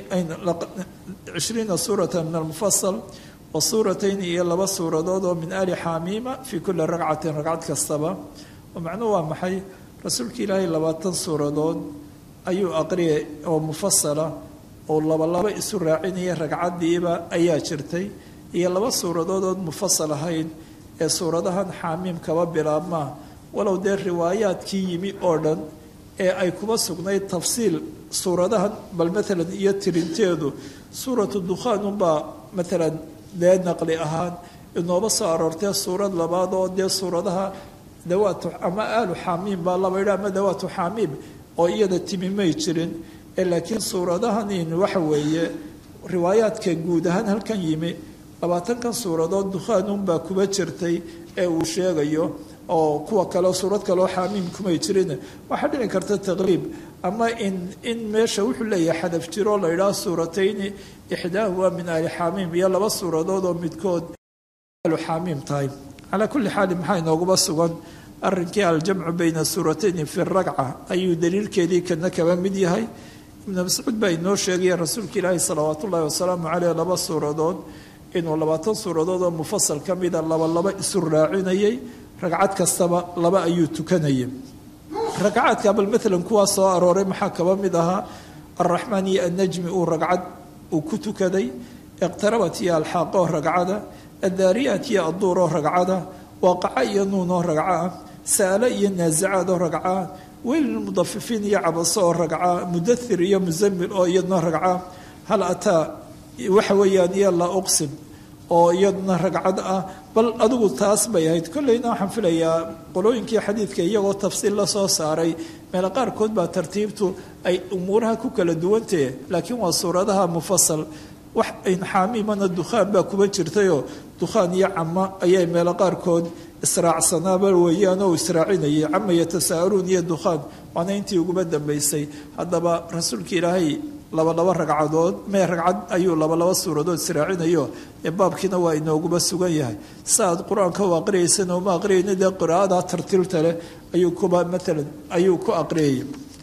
cishriina suurata min almufasal wa suuratayni iyo laba suuradood oo min ali xamiima fii kulli ragcatin ragcad kastaba oo macnuhu waa maxay rasuulka ilaahay labaatan suuradood ayuu aqriyay oo mufasala oo labalaba isu raacinaya ragcaddiiba ayaa jirtay iyo laba suuradood ood mufasal ahayn ee suuradahan xaamiim kaba bilaabmaa walow dee riwaayaadkii yimi oo dhan ee ay kuba sugnayd tafsiil suuradahan bal maalan iyo tirinteedu suuratu dukhaan unbaa maalan dee naqli ahaan inooba soo aroortee suurad labaad oo dee suuradaha dawaatu ama aalu xaamiim baa laba yidha ama dawaatu xaamiim oo iyada timi may jirin ee laakiin suuradahanin waxa weeye riwaayaadka guud ahaan halkan yimi labaatankan suuradood dukhaanunbaa kuba jirtay ee uu sheegayo oo kuwa kale suurad kaleo xaamiim kumay jirin waxaa dhici karta taqriib ama in in meesha wuxuu leeyahay xadaf jiroo la yidhaha suuratayni ixdaahuma min ali xaamiim iyo laba suuradood oo midkood alu xaamiim tahay calaa kulli xaali maxaa inooguma sugan arrinkii aljamcu bayna suuratayni fi ragca ayuu daliilkeedii kana kaba mid yahay ibnu mascuud baa inoo sheegaya rasuulka ilaahi salawaat ullahi wasalaamu caleyh laba suuradood inuu labaatan suuradood oo mufasal ka mida laba laba isu raacinayay ragcad kastaba laba ayuu tukanayay ragcaadka bal maalan kuwaa soo arooray maxaa kaba mid ahaa alraxmaan iyo annajmi uu ragcad uu ku tukaday iqtarabat iyo alxaaqoo ragcada addaariyaat iyo adduur oo ragcada waaqaca iyo nuun oo ragca sa'alo iyo naasacaad oo ragca weylilmudafifiin iyo cabaso oo ragca mudathir iyo musamil oo iyadna ragca hal ataa waxa weeyaan iyo laa uqsim oo iyaduna ragcad ah bal adigu taas bay ahayd kolleyna waxaan filayaa qolooyinkii xadiidka iyagoo tafsiil la soo saaray meelo qaarkood baa tartiibtu ay umuuraha ku kala duwantahe laakiin waa suuradaha mufasal wax inxaamiimana dukhaan baa kuba jirtayoo dukhaan iyo cama ayay meelo qaarkood israacsanaaba weeyaan oo israacinayay cama yatasaaluun iyo dukhaan waana intii uguba dambaysay haddaba rasuulka ilaahay labalaba ragcadood mee ragcad ayuu labalaba suuradood israacinayo ee baabkiina waa inooguba sugan yahay sa aad qur-aanka u aqriyaysana uma aqriyayna dee qiraa'ada tartiilta leh ayuu kuba maalan ayuu ku aqriyaya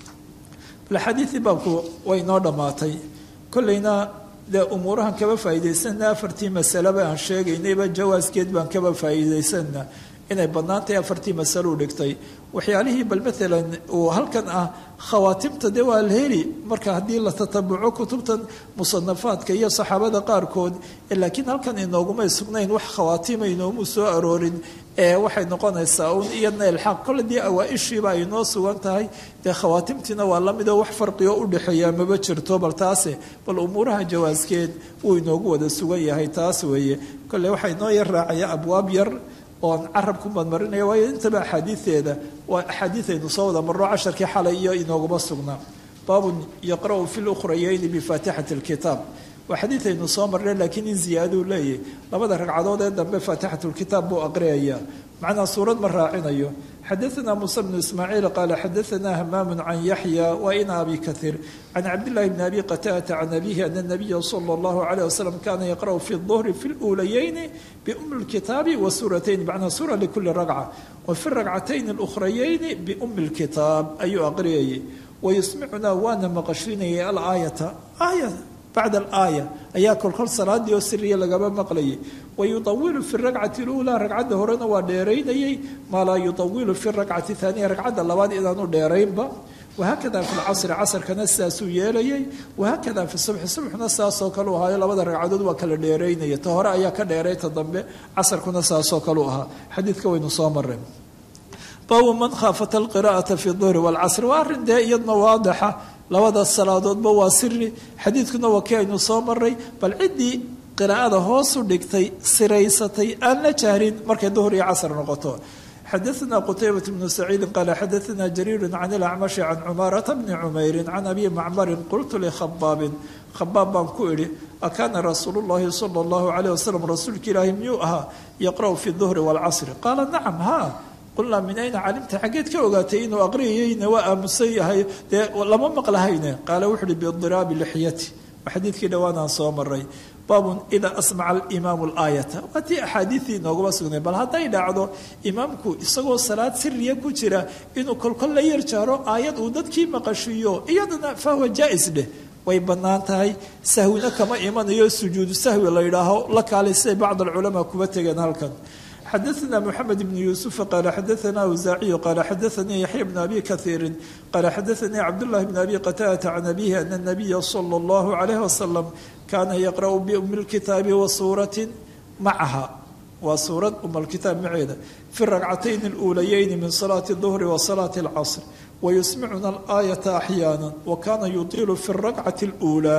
bal xadiidii baabku way inoo dhammaatay kolleyna dee umuurahan kaba faa'iidaysanna afartii masaleba aan sheegaynayba jawaaskeed baan kaba faa'iidaysanna inay badnaantahay afartii masalo u dhigtay waxyaalihii bal maalan uu halkan ah khawaatimta dee waa la heli marka haddii la tatabuco kutubtan musanafaadka iyo saxaabada qaarkood laakiin halkan inoogumay sugnayn wax khawaatima inoomu soo aroorin ee waxay noqonaysaa un iyadna ilxaaq kole dee awaa-ishiiba ay noo sugan tahay dee khawaatimtiina waa lamidoo wax farqigo udhexeeya maba jirto bal taase bal umuuraha jawaaskeed wuu inoogu wada sugan yahay taas weeye kole waxaa inoo yar raacaya abwaab yar oon carab ku madmarinaya waayo intaba axaadiideeda waa axaadiidaynu soo wada marro casharkii xalay iyo inooguma sugnaa baabun yaqra'u fi lukhrayayni bifaatixati alkitaab waa xadiidaynu soo marnay laakiin in ziyaaduu leeyahy labada ragcadood ee dambe faatixatu lkitaab buu aqriyayaa macnaa suurad ma raacinayo xadaثna muسى بن ismاعيiل qال xadaثna hmam عن yaحyى وin abi kaثيir عن cabdاللahi بن abi qtاdة عن أbيه أن النبya slى الlه عليه وsلم kana yqرأ في الظهر في الأulayين بأm الkitaabi وsuرatayn mعnaa sura لkuli رagcة وفي الرagcatayn الأخرayين بأm الkitaab ayuu aqriyayay ويsmicuna waana maqashinayay alآayaةa aaya bacda alaaya ayaa kolkol salaadii oo siriya lagaba maqlayay wayuawilu fi rakcati اluulaa ragcadda horena waa dheeraynayay maa laa yuawilu fi rakcati haaniya ragcadda labaad inaanu dheeraynba wahaakada fi lcasri casrkana sidaasuu yeelayay wahaakada fi subxi subxna saasoo kale u ahaayo labada ragcadood waa kala dheeraynaya ta hore ayaa ka dheeray ta dambe casarkuna saasoo kale u ahaa xadiidka waynu soo mareen baabu man khaafata alqira'ata fi duhri wاlcasri waa arrin dee iyadna waadaxa labada salaadoodba waa siri xadiidkuna waa kii aynu soo maray bal ciddii qiraa'ada hoosu dhigtay siraysatay aan la jahrin markay duhur iyo casr noqoto xadaثna qtaybaة bnu saciidi qaala xadaثna jariiru can ilacmashi can cumaarata bni cumeyri can abi macmarin qultu likhabaabin khabaab baan ku idhi akaana rasuulu اllahi salى اllahu عalيه waslm rasuulka ilaahi miyuu ahaa yaqra'u fi duhri wاlcasri qaala nacam ha qulnaa min ayna calimta xaggeed ka ogaatay inuu aqriyayeyna waa aamusan yahay dee lama maqlahayne qaala wuxu uhi bidiraabi lixyati waa xadiidkii dhowaanaan soo maray baabun idaa asmaca alimaamu alaayata waa tii axaadiidii inoogaba sugnay bal hadday dhacdo imaamku isagoo salaad siriya ku jira inuu kolkol la yar jaaro aayad uu dadkii maqashiiyo iyadana fahuwa jaa-is dheh way bannaan tahay sahwina kama imanayo sujuudu sahwi la yidhaaho la kaalay siday bacd alculamaa kuba tegeen halkan xadaثna mحamed بن yuسuف qala xadaثna awزaaciyu qala xadaثanii yaحya بn abi kaثiiri qala xadaثanii cabdالlahi بn abi qataadةa can abihi ana الnabiya slى الlah عalيه waslم kana yaqrأu bأm اlkitaabi wasuuraة macaha waa suurad um اlkitaab maceeda fi ragcatayn اluulayayni min salaaةi الظhri wa salaaةi اlcصr wayusmicuna اlآayaةa أxyaana wakana yuطilu fi الragcaةi الأulى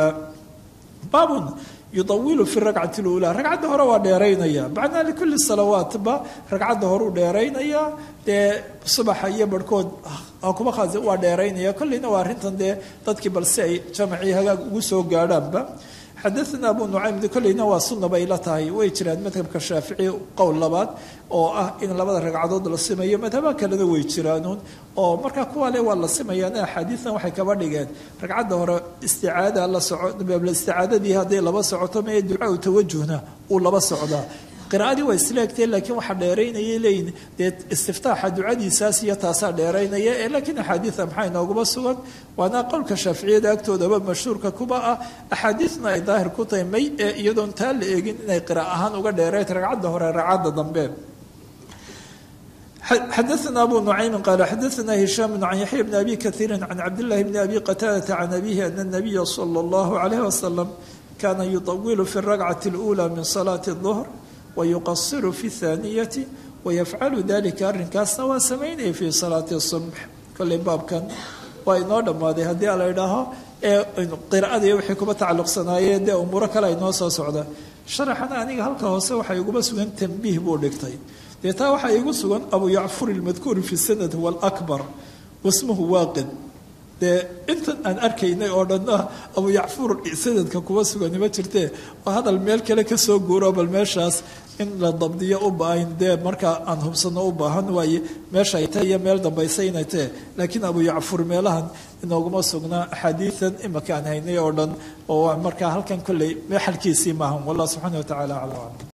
baabun yuawilu fi rakcati اluulaa ragcadda hore waa dheeraynaya macnaa likuli salawaatba ragcadda horeu dheeraynaya dee subaxa iyo barhkood kuma khaas waa dheeraynaya kolleyna waa arrintan dee dadkii balse ay jamacii hagaag ugu soo gaadhaanba xadaثna abu nucaym kolleyna waa sunna bay la tahay way jiraan madhabka shaafici qowl labaad oo ah in labada ragcadood la simayo madhaba kalena way jiraanuun oo markaa kuwa le waa la simayaan axaadiidan waxay kaba dhigeen ragcadda hore isticaada la soco isticaadadii hadday laba socoto mee ducaa tawajuhna uu laba socdaa qira'adii waa isleegtee laakiin waxaa dheeraynayay leeyihin dee istiftaaxa ducadiisaas iyo taasaa dheeraynaya ee laakiin axaadiida maxaa inooguma sugan waana qowlka shaaficiyada agtoodaba mashhuurka kuba ah axaadiidna ay daahir ku tahay may ee iyadoon taa la eegin inay qira ahaan uga dheerayd ragcadda hore ragcadda dambe xadaثna abu nucaymi qaala xadaثna hishaam can yaxya bni abi kahiiri can cabdillahi bni abi qataadata can abihi ana الnabiya salى اllahu عalayh wasalam kana yuطawilu fi الragcati اlأulى min salaati الظhr wayuqasiru fi اthaaniyati wayafcalu dalika arrinkaasna waa samaynaya fi salaati الصubx kolley baabkan waa inoo dhammaaday haddii a la idhaaho ee qiraa'ada iyo waxay kuba tacalluqsanaayeen dee umuuro kale ay noo soo socda sharaxana aniga halka hoose waxay iguba sugan tambiih buu dhigtay dee taa waxaa igu sugan abu yacfur ilmadkuur fi sanad huwa alakbar wasmuhu waaqid dee intan aan arkaynay oo dhanna abu yacfur sanadka kuwa sugani ma jirtee oo hadal meel kale kasoo guuro bal meeshaas in la dabdiyo u baahan dee markaa aan hubsano u baahan waaye meesha ay tahay iyo meel dambaysa inay tahe laakiin abu yacfur meelahan inooguma sugnaa axaadiidan imaka aan haynay oo dhan oo markaa halkan kolley meexalkiisii maahan wallah subxaana wa tacala aclam